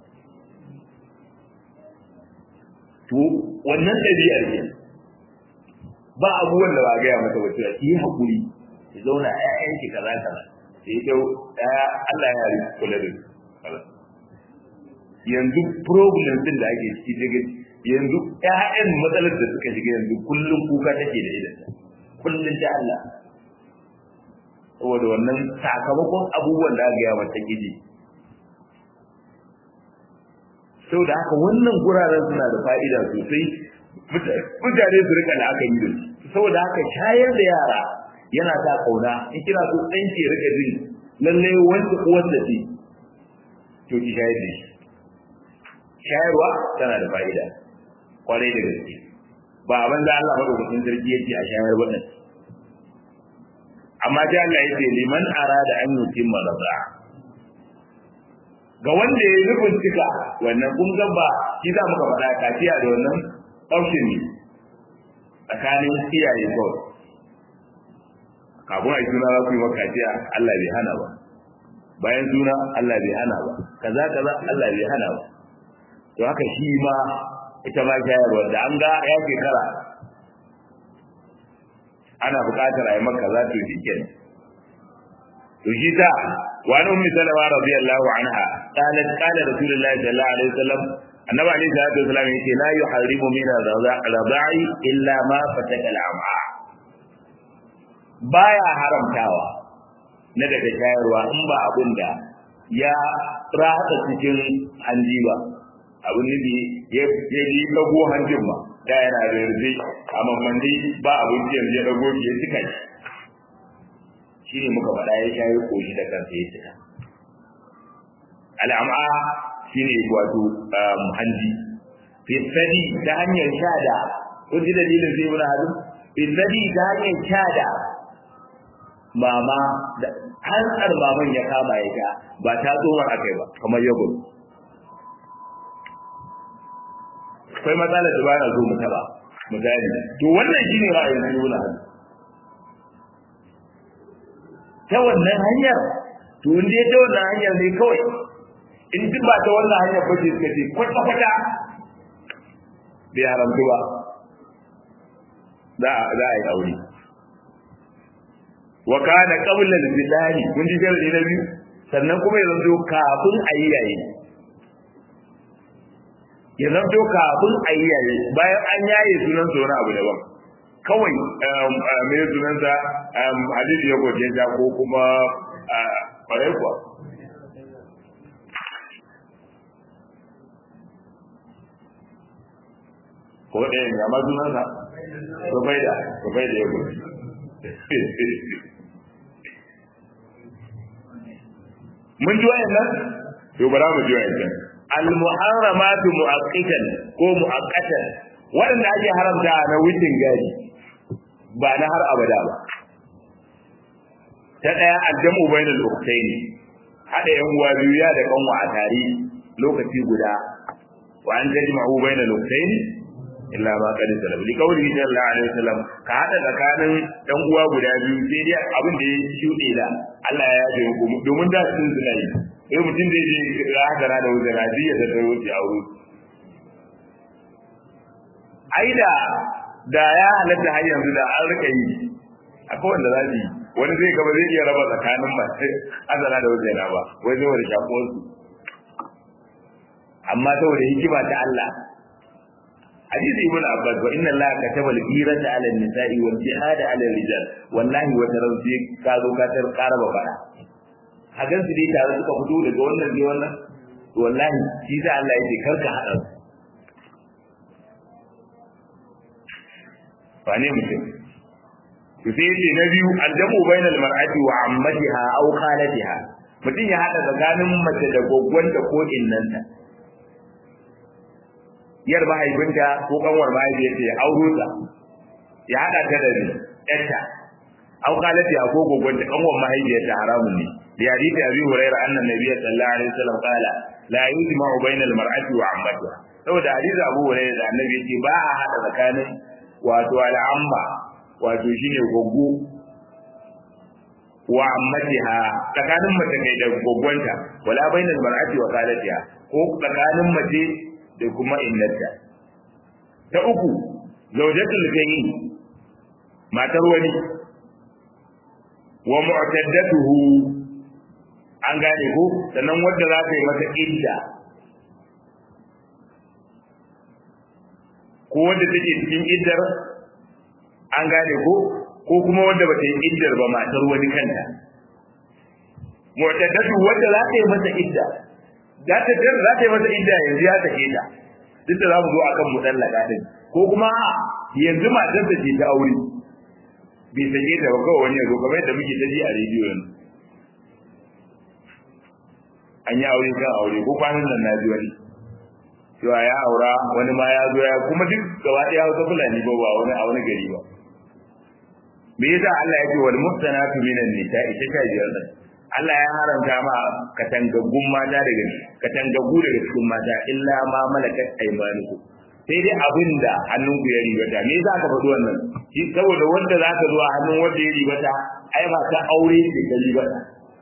to wannan ɗabi'ar ne ba abubuwan da ba gaya mata wata ki yi hakuri ki zauna a ƴaƴan ki kaza kaza sai ita ɗaya Allah ya yi kula da yanzu problem din da ake ciki daga yanzu ƴaƴan matsalar da suka shiga yanzu kullum kuka take da idan kullum ta Allah saboda wannan sakamakon abubuwan da aka gaya mata gidi sau da haka wannan guraren suna da fa'ida sosai mutane su rika da aka yi da su saboda haka shayar da yara yana sa kauna in kina so ɗan ke rika jin lallai wanda uwar da ce to ki shayar da shi shayarwa tana da fa'ida kwarai da gaske ba abin da Allah madaukakin sarki yake a shayar ba amma sai Allah yake liman arada an yutimma raza ga wanda ya yi nufin cika wannan kun ga ba shi za muka faɗa kaciya da wannan option ne tsakanin iyaye kawai kafin a yi suna za ku yi maka kaciya Allah bai hana ba bayan suna Allah bai hana ba kaza kaza Allah bai hana ba to haka shi ma ita ma shayarwa da an ga ya shekara ana buƙatar a yi maka za ta yi kenan to shi ta wani ummi salama radiyallahu anha qalat qala rasulullahi sallallahu alaihi wasallam annabi alaihi salatu wasallam yace la yuharrimu min ar-radha'i illa ma fataka al-am'a baya haramtawa na daga shayarwa in ba abin da ya rata cikin hanji ba abin nufi ya yi dago hanjin ba da yana da yarda a mamandi ba abinci yanzu ya dago ya cika shi shi ne muka faɗa ya shayi koshi da kansa ya cika al'am'a shi ne wato hanji fisadi ta hanyar sha da kun ji dalilin sai wani hadu izzadi ta hanyar sha da mama da hantsar maman ya kama ya sha ba ta tsohon akai ba kamar yogurt akwai matsalar da ba na zo mu taba mu gane to wannan shine ra'ayin Ibn Hazm ta wannan hanyar to in dai ta wannan hanyar ne kawai in duk ba ta wannan hanyar ba ce suka ce kwata kwata bai haramtu ba za a yi aure wa kana qabla al-bilahi kun ji sharadi na biyu sannan kuma ya zanto kafin a yi yayi ya zanto kafin a yi yayi bayan an yaye sunan sa wani abu daban kawai me sunan sa hadisi ya goje ta ko kuma kwarai kuwa ko ɗaya ya ma sunan sa rubaida rubaida ya goje mun ji wayannan to bara mu ji wayannan al muharramatu muaqqitan ko muaqqatan wanda ake haramta na wucin gadi ba na har abada ba ta daya aljamu bainal ukhtayn hada yan uwa biyu ya da kanwa a tare lokaci guda wa an tajma'u bainal ukhtayn illa ma qad salama li qawli sallallahu alaihi wasallam ka hada tsakanin dan uwa guda biyu sai dai abin da ya shude da Allah ya yaje ku domin da sun zina yi sai mutum da yake rahara da wuzara ji ya tattaro shi aure aida da ya halatta har yanzu da an rika yi akwai wanda za su yi wani zai gaba zai iya raba tsakanin masu azara da wuzara ba wai zai wani shakuwar su amma saboda hikima ta Allah hadisi ibn abbas wa inna allaha kataba al-hirata 'ala an-nisa'i wal jihada 'ala ar-rijal wallahi wa tarawzi ka zo ka tar karaba fara a gan su dai tare suka fito daga wannan ne wannan wallahi shi da Allah yake karka hada su ba ne mutum to sai yace na biyu aljamu bainal mar'ati wa ammatiha aw khalatiha mutum ya hada tsakanin mace da gwaggwanta ko innanta yar mahaifinta ko kanwar mahaifiyarta ya auro ta ya hada ta da yarta aw qalati ya ko gogonta kanwar mahaifiyarta haramun ne bi hadisi abi hurairah anna nabiyya sallallahu alaihi wasallam qala la yujma'u bayna al-mar'ati wa 'ammatiha saboda hadisi abu hurairah da annabi yace ba a hada tsakanin wato al'amma wato shine goggo wa ammatiha tsakanin mace kai da gogonta wala bainal mar'ati wa qalatiha ko tsakanin mace da kuma innarta ta uku zawjatul gani matar wani wa mu'taddatuhu an gane ko sannan wanda za ka yi mata idda ko wanda take cikin iddar an gane ko ko kuma wanda bata yi iddar ba matar wani kanta mu'taddatu wanda za ka yi mata idda za ta za ta yi mata idda yanzu ya take ta duk da za mu zo akan mudallaka din ko kuma yanzu matar ta ce ta aure bai sake ta ba kawai wani yazo kamar yadda muke taji a rediyo yanzu an yi aure kan aure ko kwanan nan na ji wani cewa ya aura wani ma ya zo ya kuma duk gaba ɗaya hausa fulani ba ba wani a wani gari ba me yasa Allah ya ce wal muhsanatu minan nisa'i ta sha biyar nan Allah ya haramta ma katangaggun mata daga katangaggu daga cikin mata illa ma malakat aymanukum sai dai abinda hannunku ya ribata me yasa ka faɗi wannan shi saboda wanda za ka zo a hannun wanda ya ribata ai ba ta aure ce ta ribata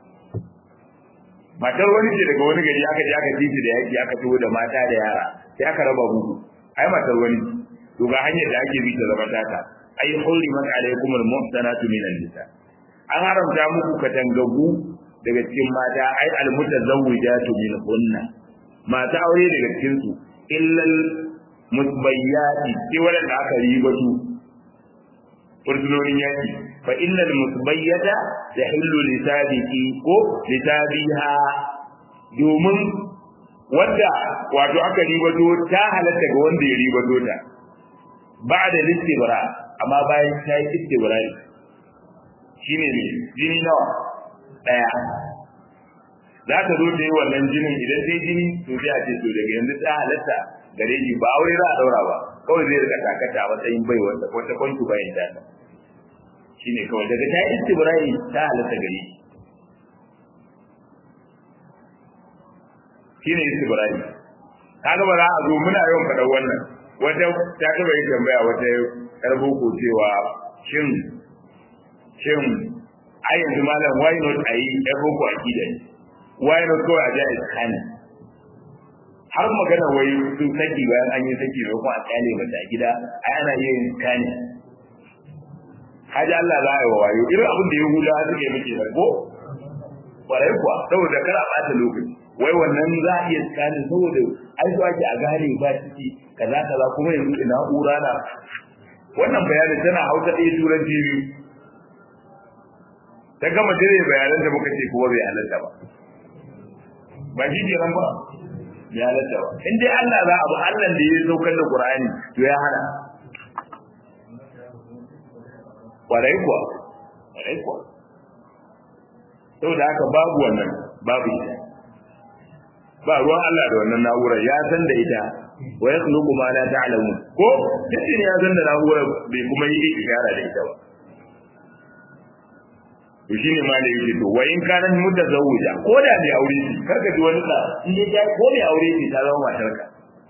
matar wani ce daga wani gari aka je aka titi da yaki aka tuwo da mata da yara sai aka raba muku ai matar wani to ga hanyar da ake bi ta zama taka ai hurrimat alaikum almuhsanatu minan nisa an haramta muku katangagu daga cikin mata ai almutazawwijatu min hunna mata aure daga cikin su illal musbayyati sai wanda aka riba su fursunonin yaki fa innal musbayyata tahillu lisabiqi ko lisabiha domin wanda wato aka ribato ta halatta ga wanda ya ribato ta ba da listibra amma bayan ta yi istibra ne shine ne jini nawa daya za ta zo ta yi wannan jinin idan sai jini to sai a ce to daga yanzu ta halatta gare shi ba aure za a daura ba kawai zai rika takata a matsayin bai wata wata kwantu bayan ta shine kawai daga ta istibrai ta halatta gare shi shine istibrai kaga ba za a zo muna yawan faɗa wannan wata ta taba yi tambaya wata yar boko cewa shin shin ai yanzu malam why not a yi yar boko a kida why not kawai a ja iskani har magana wai sun saki bayan an yi saki da kuma a kyale mata a gida ai ana yin iskani haji Allah za a yi wa wayo irin abin da ya hula suke muke da ko kwarai kuwa saboda kar a ɓata lokaci wai wannan za a iya tsakanin saboda ai so ake a gane ba ciki kaza kaza kuma yanzu ina ura na wannan bayanin tana hausa ɗaya turanci biyu ta gama dire bayanan da muka ce kuma bai halatta ba ba shi ke nan ba ya halatta ba in dai Allah za a bu Allah da ya saukar da Qur'ani to ya hana kwarai kuwa kwarai kuwa saboda haka babu wannan babu ita ba ruwan Allah da wannan na'urar ya san da ita wa yakhluqu ma la ta'lamun ko cikin ya san da na'urar bai kuma yi ishara da ita ba to shine ma da yake to wa in kana mutazawwija ko da bai aure shi karka ji wani da in dai ko bai aure shi ta zama matarka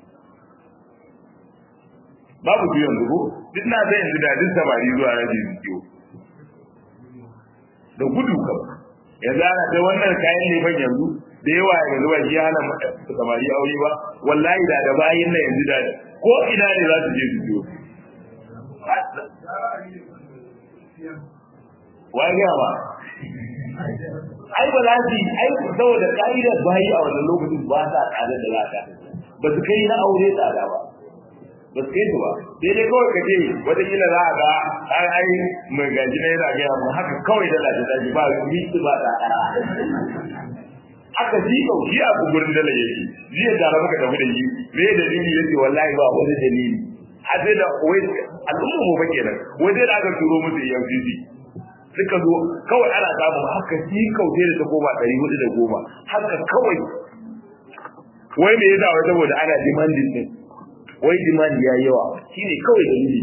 babu biyan dubu duk na zai yanzu da duk samari zuwa rabi biyu da gudu kam yanzu ana ta wannan kayan neman yanzu da yawa yanzu ba shi hana samari aure ba wallahi da da bayin nan yanzu da ko ina ne za su je su biyo wani ba ai ba za su ai saboda ka'idar bayi a wannan lokacin ba sa tsada da za ka ba su kai na aure tsada ba ba su kai su ba sai dai kawai ka ce wataƙila za a ga an ai mai gaji na yana gaya mu haka kawai da lafi daji ba su yi ba da aka ji kauci a gugurin dala yake jiya da muka tafi da shi me dalili yake wallahi ba wani dalili a sai da wai al'umma mu fa kenan wai sai da aka turo musu EFCC suka zo kawai ana samun haka ji kauce da ta koma ɗari hudu da goma haka kawai wai me yasa wai saboda ana demanding din wai demand ya yawa shine kawai dalili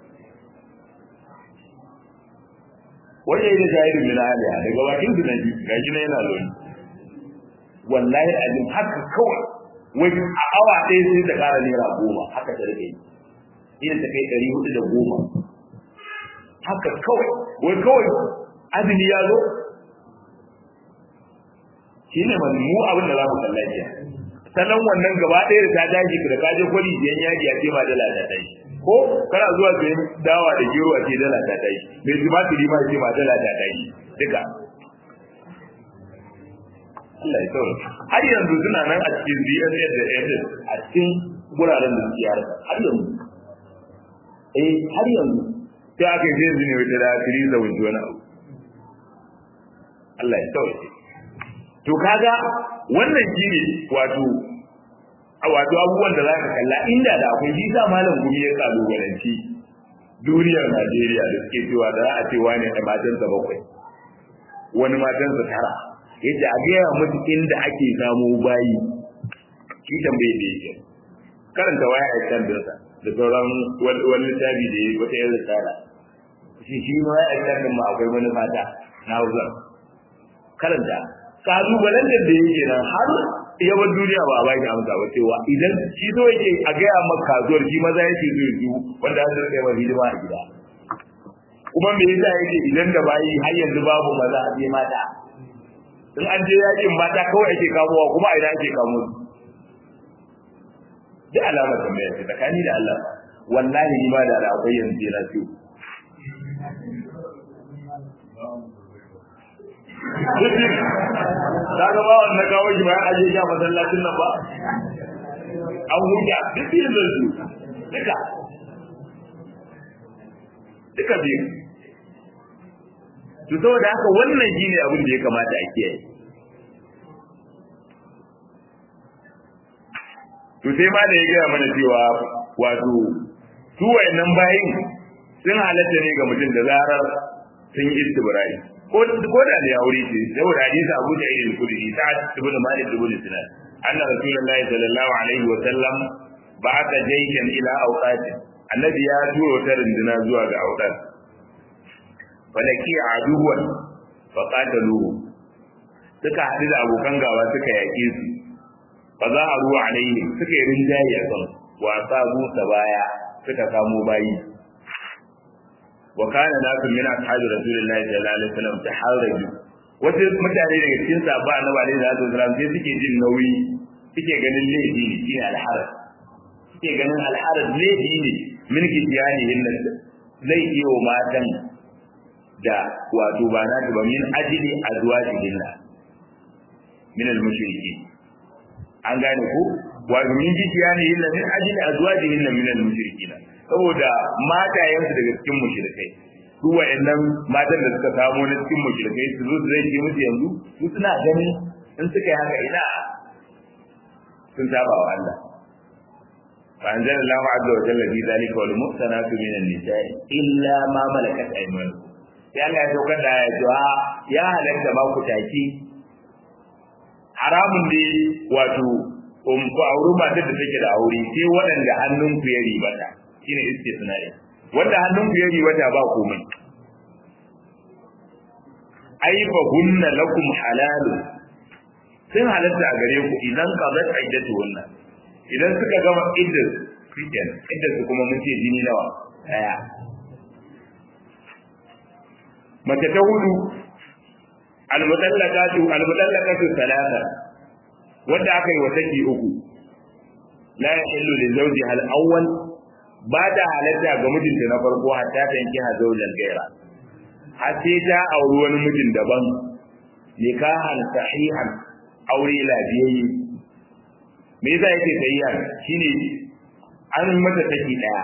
wannan yana jahilin min aliya daga bakin su naji gashi na yana loni wallahi azim haka kawai wai a awa ɗaya sai ta ƙara naira goma haka ta rike ina ta kai ɗari hudu da goma haka kawai wai kawai azumi ya zo shi ne mu abin da za mu kalla jiya sannan wannan gaba ɗaya da ta tashi da kaje kwali biyan yaji a ce ma dala ta tashi ko kana zuwa sayan dawa da gero a ce dala ta tashi mai tumatiri ma ce ma dala ta tashi duka Allah ya tsoro har yanzu suna nan a cikin DSS da SS a cikin guraren da suke harka har yanzu eh har yanzu sai aka yi yanzu ne wata da fili da wani wani abu Allah ya tsoro to kaga wannan shine wato wato abubuwan da zaka kalla inda da akwai shi sa malam gumi ya kalubalanci duniyar Najeriya da suke cewa da za a ce wani da matansa bakwai wani matansa tara yadda a gaya musu inda ake samu bayi shi tambaye da yake karanta waya a kan dinsa da sauran wani littafi da ya wata yin risala shi shi ma ya kan ma akwai wani fata na wuzar karanta kalubalen da da yake nan har yawan duniya ba a ba shi amsa ba cewa idan shi zo yake a gaya maka kasuwar shi maza yake zo yi wanda za su rika yawan hidima a gida kuma me yasa yake idan da bayi har yanzu babu maza a je mata in an je yakin mata kawai ake kamowa kuma idan ake kamo su duk alamar tambaya ce tsakani da Allah wallahi ni ma da da akwai yanzu yana ciwo ka ga ba wannan kawo shi bayan aje shi a masallacin nan ba an huta duk yin da su duka duka biyu to saboda haka wannan shine abin da ya kamata a kiyaye to sai ma da ya gaya mana cewa wato su wayannan bayin sun halatta ne ga mutum da zarar sun yi istibrai ko ko da da aure ce saboda hadisi Abu Ja'il al-Khudri ta ibn Malik ibn Sinan anna Rasulullahi sallallahu alaihi wa sallam ba aka jayyan ila auqati annabi ya tura wata runduna zuwa ga auqat falaki aduwan fa qataluhu suka haɗu da abokan gawa suka yaƙe su fa za a ruwa alaihi suka yi rinjaye a kan wa sabu baya suka kamo bayi wa kana nasu min ashabi rasulillahi sallallahu alaihi wasallam taharraju wasu mutane daga cikin sahabba annabi alaihi salatu wasallam sai suke jin nauyi suke ganin laifi ne shine alharaj suke ganin alharaj laifi ne min kitiyani hinna zai iyo matan da wato ba na ba min ajili azwajihinna min al-mushriki an gane ko wato min kitiyani hinna min ajili azwajihinna min al-mushrikina saboda matayensu daga cikin mushrikai su wa'annan matan da suka samu na cikin mushrikai su zo su zai ce musu yanzu su suna gani in suka yi haka ina sun saba wa Allah fa anzala Allah azza wa jalla fi zalika wal muhsanatu min an-nisa'i illa ma malakat aymanukum sai Allah ya saukar da ya cewa ya halatta ba ku taki haramun ne wato um ku auri matar da take da aure sai waɗanda hannunku ya ribata shine istisna'i wanda hannunku ya ribata ba komai ai fa hunna lakum halalu sun halatta a gare ku idan qadat iddatu wannan idan suka gama iddat shikenan iddat su kuma mun ce jini nawa daya mace ta hudu almutallaqatu almutallaqatu thalatha wanda aka yi wa saki uku la yahillu li zawjiha al-awwal ba da halatta ga mijinta na farko hatta ta yanki hazaulan gaira har sai ta auri wani mijin daban nikahan sahihan aure lafiyayye me yasa yake sahihan shine an mata saki daya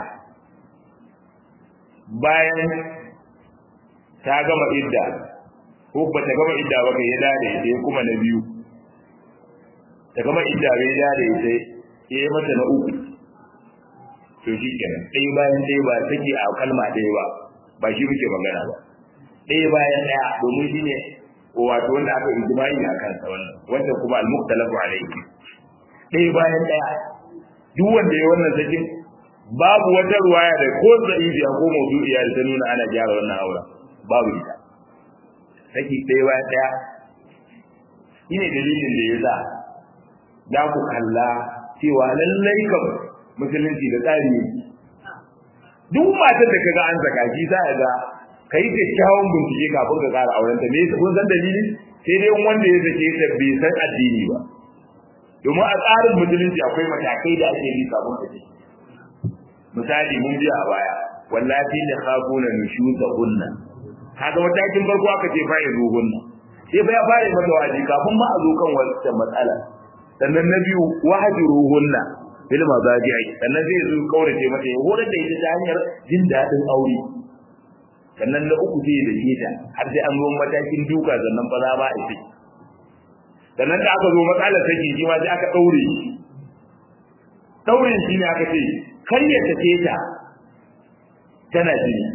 bayan ta gama idda ko ba ta gama idda ba kai ya dade sai kuma na biyu ta gama idda bai dade sai ya mata na uku to shi kenan ɗaya bayan ɗaya ba take a kalma ɗaya ba ba shi muke magana ba ɗaya bayan ɗaya domin shi ne wato wanda aka ijma'i a kansa wannan wanda kuma al-muqtalafu alayhi ɗaya bayan ɗaya duk wanda ya wannan sakin babu wata ruwaya da ko za'idiya ko mawdu'iya da ta nuna ana gyara wannan aure babu ita saki ɗaya bayan ɗaya shine dalilin da ya sa za ku kalla cewa lallai kam musulunci da tsari ne duk matar da kaga an zaka shi za ga kai kyakkyawan bincike kafin ka kara auren ta me yasa kun san dalili sai dai wanda ya zake ta bai san addini ba domin a tsarin musulunci akwai matakai da ake bi kafin ka misali mun biya a baya wallahi da khafuna nushuza hunna kaga matakin farko aka ce fa yazo hunna sai fa ya fara mata waji kafin ma a zo kan wata matsala sannan na biyu wahajiru hunna bil mazaji'i sannan zai zo kaurace mata ya horar da ita ta hanyar jin dadin aure sannan na uku zai da ita har sai an zo matakin duka sannan fa za ba a ce sannan da aka zo matsalar take shi ma sai aka daure shi daurin shi ne aka ce kar ya take ta tana jini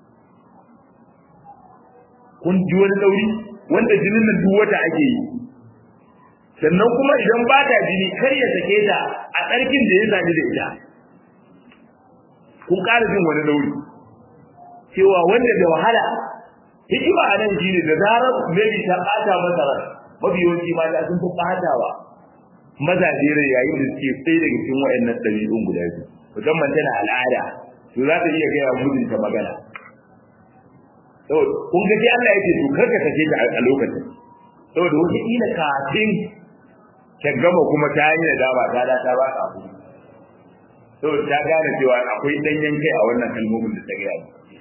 kun ji wani dauri wanda jinin nan duk wata ake yi sannan kuma idan ba ta jini kar ya sake ta a tsarkin da ya sami da ita kun ƙara jin wani dauri cewa wanda da wahala hikima a nan shine da zarar maybe ta ɓata masa ran mafi yawanci mata sun fi ɓatawa mazaje rai yayin da suke tsaye daga cikin waɗannan ɗabi'un guda biyu musamman tana al'ada to za ta iya gaya mijinta magana kun ga sai Allah yake to karka sake ta a lokacin saboda wata kila kafin ta gama kuma ta yi da dama ta da ta ba ka abu saboda ta gane cewa akwai danyen kai a wannan kalmomin da ta gaya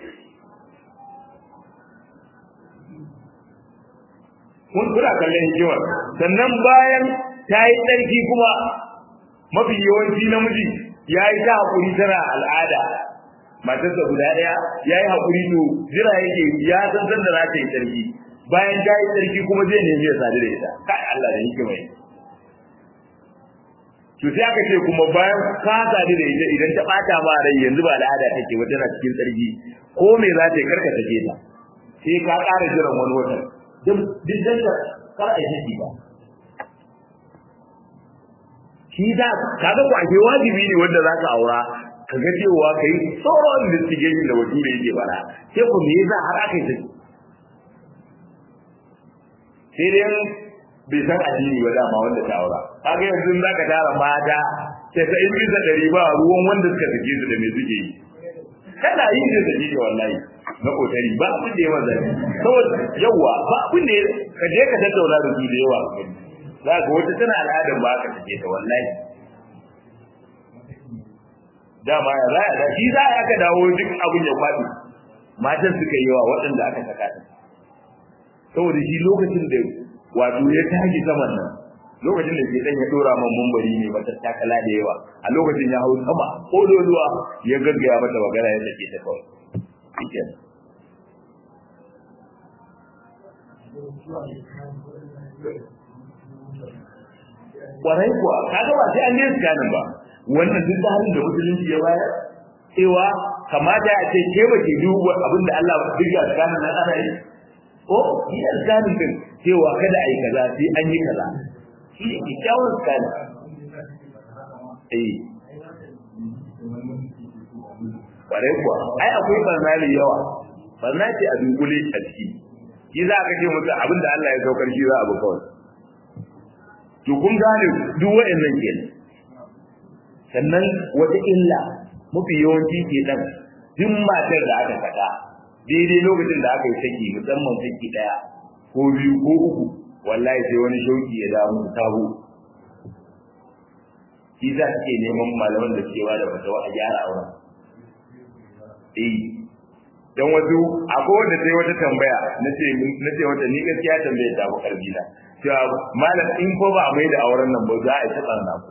kun kuna kallon hikimar sannan bayan ta yi tsarki kuma mafi yawanci namiji ya yi ta haƙuri tana al'ada matarsa guda ɗaya ya yi haƙuri to jira yake ya san san da za ta yi tsarki bayan ta yi tsarki kuma zai nemi ya sadu da ita kai Allah da hikima yi to sai aka ce kuma bayan ka sadu da ita idan ta bata ma rai yanzu ba al'ada take ba tana cikin tsarki ko me za ta yi karka take ta sai ka ƙara jiran wani watan duk duk dan kar a yi ba shi da kaga ku ake wajibi ne wanda za ka aura ka ga cewa kai tsoron investigation da bature yake bara sai ku me yasa har aka yi sai dai bai san addini ba dama wanda ta aura kaga yanzu za ka tara mata sai ta in bisa ɗari ba ruwan wanda suka sake su da me suke yi kana yin da sake da wallahi na kokari ba abin da ya maza saboda yawa ba abin da ka je ka tattauna da su da yawa za ka wata tana al'adar ba ka sake ta wallahi dama ya za da shi za a ka dawo duk abin ya faɗi matan suka yi wa waɗanda aka saka ta saboda shi lokacin da wato ya tashi saman nan lokacin da ke dan ya dora man mumbari ne mata takala da yawa a lokacin ya hau sama ko doluwa ya gaggaya mata magana ya sake ta kawai shikenan kwarai kuwa kaga ba sai an yi sikanin ba wannan duk da halin da musulunci ya bayar cewa kamata a ce ke ba ke duba abin da Allah duk ga sikanin nan ana yi ko shi da sikanin din cewa kada a yi kaza sai an yi kaza shi ne kyakkyawar sikanin eh kwarai kuwa ai akwai barnali yawa barna ce a dunkule a ciki shi za ka ce musu abin da Allah ya saukar shi za a bi kawai to kun gane duk wa'annan kenan sannan wata illa mafi yawanci ke dan duk matar da aka saka daidai lokacin da aka yi saki musamman saki daya ko biyu ko uku wallahi sai wani shauki ya damu sabo shi za ke neman malaman da cewa da fatawa a gyara auren eh dan wasu akwai wanda sai wata tambaya nace nace wata ni gaskiya tambayar ta ku karbi na cewa malam in ko ba mai da auren nan ba za a yi ta tsarna ku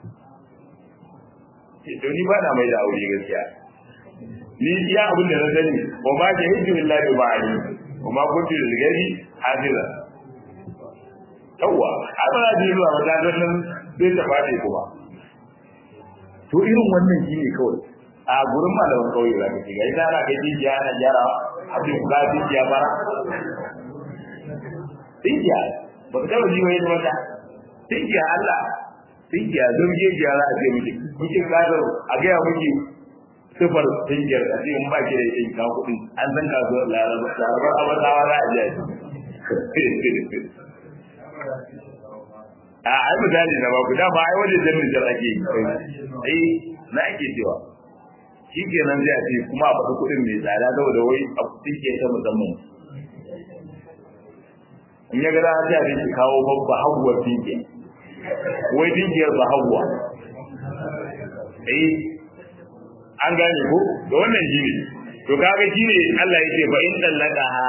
to ni ba na mai da aure gaskiya ni iya abin da na sani wa ma jahidu billahi ba ali wa ma kuntu lil ghaibi hafiza yawa abana ji zuwa matakan nan zai ta fadi kuma to irin wannan shine kawai a gurin malamin kauye za ka shiga idan ana kai jijiya ana gyara abin ka jijiya bara jijiya ba ka taba jiwa yadda mata jijiya Allah jijiya don jijiya za a ce miki kuke kasar a gaya miki sifar jijiyar a ce in ba ki da yin kawo kuɗi an san kasuwar larabar abatawa za a jiya a ai misali na baku dama ai wajen jannin jar ake yi eh na ake cewa shi kenan zai ce kuma a faɗi kuɗin mai tsada saboda wai a kuɗin ke ta musamman in ya gada ta ne ki kawo babba haguwa dinke wai dinkiyar ba haguwa eh an gane ko da wannan shi ne to kaga shi ne Allah yake fa in dallaka ha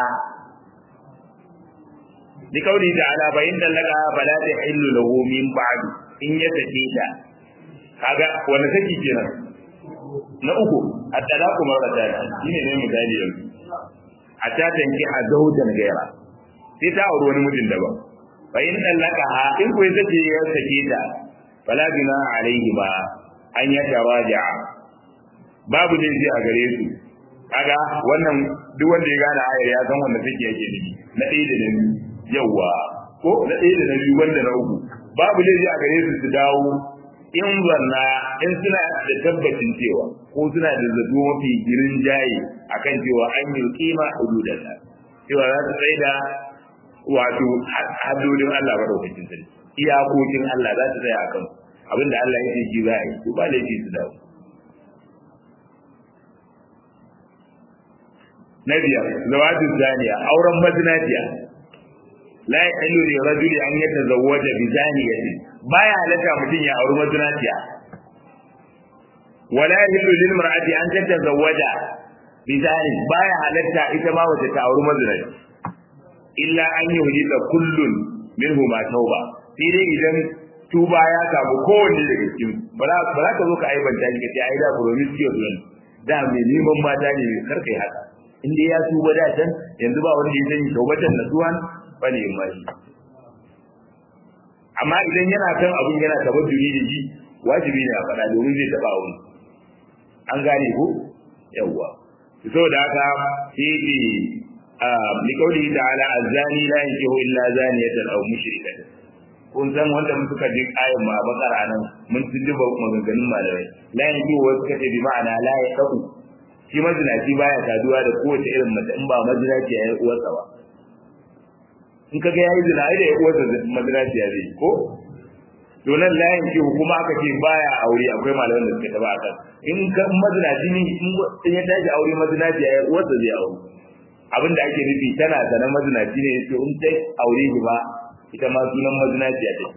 bi kauli ta'ala fa in dallaka fala tahillu lahu min ba'd in ya sake ta kaga wani saki kenan na uku at-talaqu marratan shine ne misali yanzu a ta tanki a zaujan gaira sai ta auri wani mutum daban fa in dallaka ha in ko yace ya sake ta fala bina alaihi ba an ya taraja babu ne a gare su kaga wannan duk wanda ya gane ayar ya san wanda take yake nufi na ɗaya da na biyu yawa ko na ɗaya da na biyu wanda na uku babu ne a gare su su dawo in zanna in suna da tabbacin cewa ko suna da zato mafi girin jaye akan cewa an yi kima hududan nan cewa za su tsaye da wato haddodin Allah madaukakin sarki iyakokin Allah za su tsaya akan abinda Allah ya ce shi za a yi ko ba laifi su dawo na biyar zawajin zaniya auren mazinaciya la yahillu li rajuli an yatazawwaja bi zaniyatin baya halatta mutum ya auri mazinaciya wala yahillu lil mar'ati an tatazawwaja bi zani baya halatta ita ma wace ta auri mazinaci illa an yuhdisa kullun minhu ma tauba sai dai idan tuba ya samu kowanne daga cikin ba za ka zo ka aibanta ni ka ce ai da promiscuous ne da mai neman mata ne kar kai haka in dai ya tuba da can yanzu ba wanda ya sani taubatan nasuwan ba ne mai amma idan yana kan abin yana tabadduri da shi wajibi ne a faɗa domin zai taɓa wani an gane ko yawwa saboda haka sai ce li qawli ta'ala az-zani la yankihu illa zaniyatan aw mushrikatan kun san wanda mun suka je ayin ma bakara nan mun tunduba maganganun malamai la yanzu wasu kace bi ma'ana la ya kafu shi mazinaci baya saduwa da kowace irin mace in ba mazinaci ya yi uwarsa ba in kaga yayi zina ai da ya uwarsa mazinaci ya zai ko to nan la yanzu kuma aka ce baya aure akwai malaman da suka taba akan in ka mazinaci ne in ya tashi aure mazinaci ya yi uwarsa zai aure abin da ake nufi tana sanan mazinaci ne to in ta aure shi ba ita ma sunan mazinaciya ce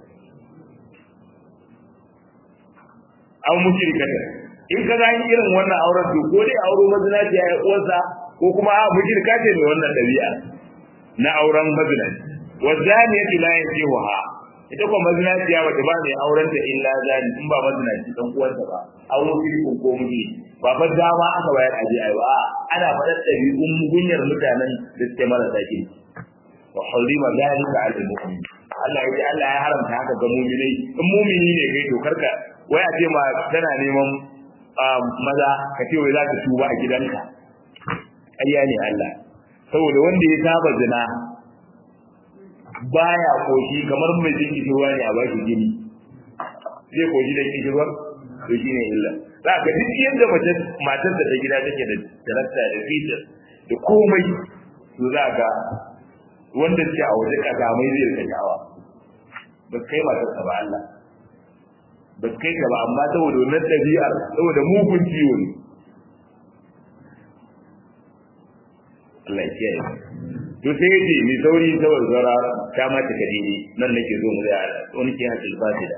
an mushrikata in ka gani irin wannan auren to ko dai auro mazinaciya ya uwarsa ko kuma a mushrika ce mai wannan dabi'a na auren mazinaci wa zaniyatu la yankihuha ita kuma mazinaciya bata ba mai auren ta illa zani in ba mazinaci dan uwarsa ba an mushrikun ko miji ba fa dama aka bayar aje ai ba ana faɗar ɗabi'un gunyar mutanen da suke marasa kirki wa harima zalika ala mu'min Allah ya ce Allah ya haramta haka ga mu'minai in mu'mini ne kai to karka wai a ce ma tana neman maza ka ce wai za ka tuba a gidanka ƙarya ne Allah saboda wanda ya saba zina baya koshi kamar mai jin kishirwa ne a bashi gini zai koshi da kishirwa to shine illa za ka duk yadda matar da ta gida take da tarakta da fitar da komai to za ka wanda ce a waje kaza mai zai rika jawa ba kai ba ta ba Allah ba kai ka ba amma saboda wannan dabi'ar saboda mugun ciwo ne Allah ya kiyaye to sai yace ni sauri saboda zara ta ma ta kadiri nan nake zo mu da wani ke hakil fasida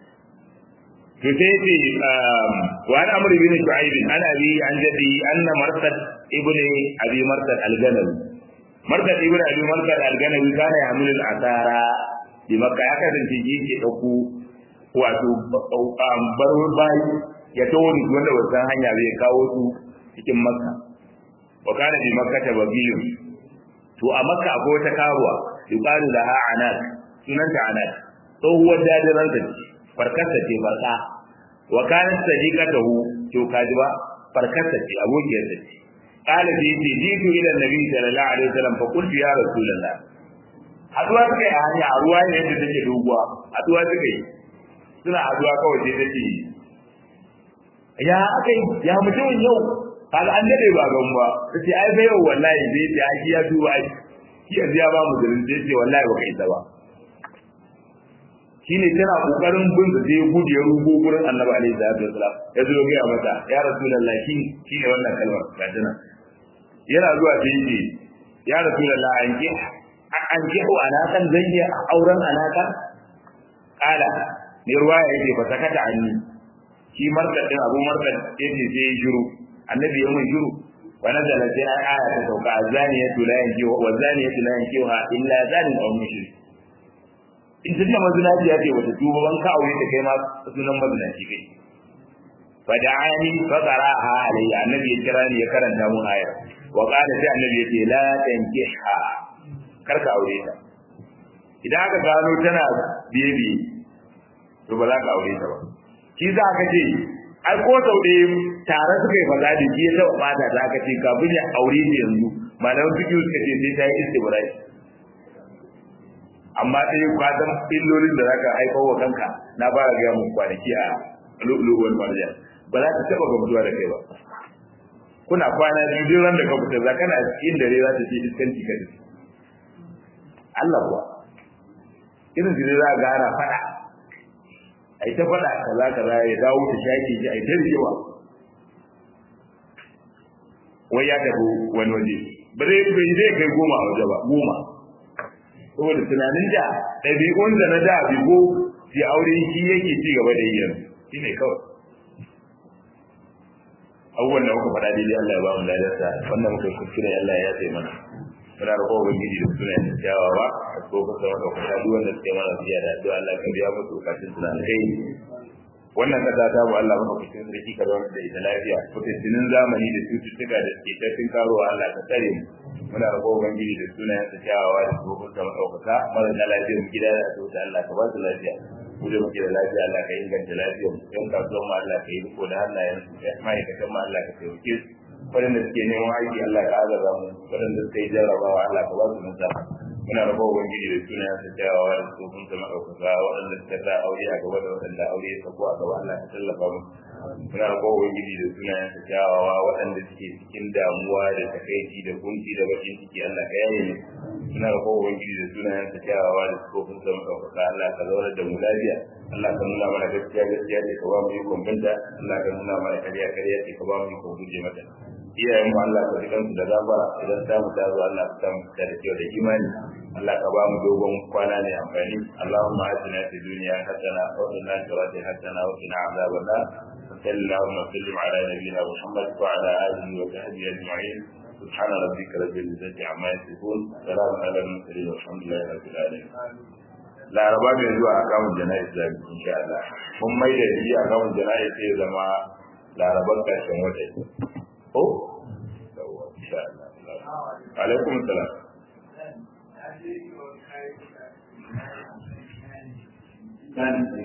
to sai yace wa an amru bin shu'aib ana bi an jadi anna marsad ibnu abi marsad al-ganawi marka ibn abi marka al-ganawi kana yamilul asara bi makka ya kasance shi ke dauko wato baro bayi ya tawo ni wanda wannan hanya zai kawo su cikin makka wa kana bi makka ta babiyu to a makka akwai wata karuwa yuqalu laha anas sunanta anas tsohuwar dadiran ta ce farkarta ce barka wa kana sadiqatahu to kaji ba farkarta ce abokiyar ta ce قال في جئت الى النبي صلى الله عليه وسلم فقلت يا رسول الله haduwa suka yi a hanya a ruwa ne yadda take doguwa haduwa suka yi suna haduwa kawai sai take ya aka yi ya mutumin yau kaga an dade ba gan ba tace ai fa yau wallahi zai ta aki ya duba ai shi yanzu ya ba mu zirin sai ce wallahi ba kai ta ba shine tana kokarin bin da sai gudu ya rugo gurin annabi alaihi salatu wasalam ya zo ga mata ya rasulullahi shi shine wannan kalmar ga tana yana zuwa sai ce ya rasulullah an ki an ki wa anakan zan yi auren anakan kala ne ruwaya yake fa sakata anni shi markad din abu markad yace sai ya shiru annabi ya mun shiru wa nazala sai aya ta sauka azaniyatu la yanki wa zaniyatu la yankiha illa zanin aw mushrik in ta mazinaci ya ce wata tuba ban ka aure ta kai ma sunan mazinaci kai fada'ani faqaraha alayya annabi ya kira ni ya karanta mun ayar wa qala sai annabi ya ce la tankiha kar ka aure ta idan aka gano tana biye biye to ba za ka aure ta ba shi za ka ce ai ko sau ɗaya tare suka yi faɗa da shi ya taɓa ɓata ta aka ce kafin ya aure ta yanzu malaman fiƙi suka ce sai ta yi istibrai amma ɗaya kwatan illolin da za ka haifar wa kanka na fara gaya muku kwanaki a lu'ulu'uwar marjan ba za ta taɓa gamsuwa da kai ba kuna kwana biyu duk ran da ka fita za kana cikin dare za ta ce iskanci ka tafi Allah kuwa irin su ne za a gana faɗa a yi ta faɗa kaza kaza ya dawo ta shaƙi ji a yi ta rigewa wai ya tafi wani waje ba zai bai zai kai goma a waje ba goma saboda tunanin da ɗabi'un da na da bigo fi aure shi yake ci gaba da yi yanzu shi ne kawai abubuwan da muka faɗa daidai Allah ya ba mu ladarsa wannan muka kuskure Allah ya sai mana muna roƙon ubangiji da suna yin kyawawa a tsofin sama da kuma duk wanda suke mana biya da addu'a Allah ka biya musu bukatun su na kai wannan kasa ta mu Allah maka kuskure sarki ka zama da ita lafiya fitinin zamani da cututtuka da suke tafin karowa Allah ka tsare mu muna roƙon ubangiji da suna yin kyawawa da tsofin sama da kuma mara na lafiya mu gida da asibiti Allah ka ba su lafiya mu da muke da lafiya Allah ka inganta lafiyar mu yan kasuwan mu Allah ka yi riko da hannayen su ma'aikatan mu Allah ka taimake su waɗanda suke neman aiki Allah ka azaba mu waɗanda suka yi jarrabawa Allah ka ba su nasara muna rabo ubangiji da suna ya tattawa da tsofin sa madaukaka waɗanda suka sa aure a gaba da waɗanda aure ya sako a gaba Allah ya tallafa mu muna rabo ubangiji da suna ya tattawa waɗanda suke cikin damuwa da takaici da kunci da bakin ciki Allah ka yaye mu muna rabo ubangiji da suna ya tattawa da tsofin sa madaukaka Allah ka zauna da mu lafiya Allah ka nuna mana gaskiya gaskiya ce ka ba mu yi kwamfanta Allah ka nuna mana kariya kariya ce ka ba mu yi kwamfuje mata iyayen mu Allah ka rikan su da gafara idan ta mu ta zo Allah ka samu ta da kyau da imani Allah ka ba mu dogon kwana ne amfani Allahumma atina fid dunya hasana wa fil akhirati hasana wa qina adhaban nar صلى اللهم وسلم على نبينا محمد وعلى اله وصحبه اجمعين سبحان ربك رب العزه عما يصفون سلام على المرسلين والحمد لله رب العالمين laraba mai zuwa a kamun jana'iz da insha Allah mun mai da shi a kamun jana'iz sai zama laraban karshen wata ko insha Allah alaikum salam Kan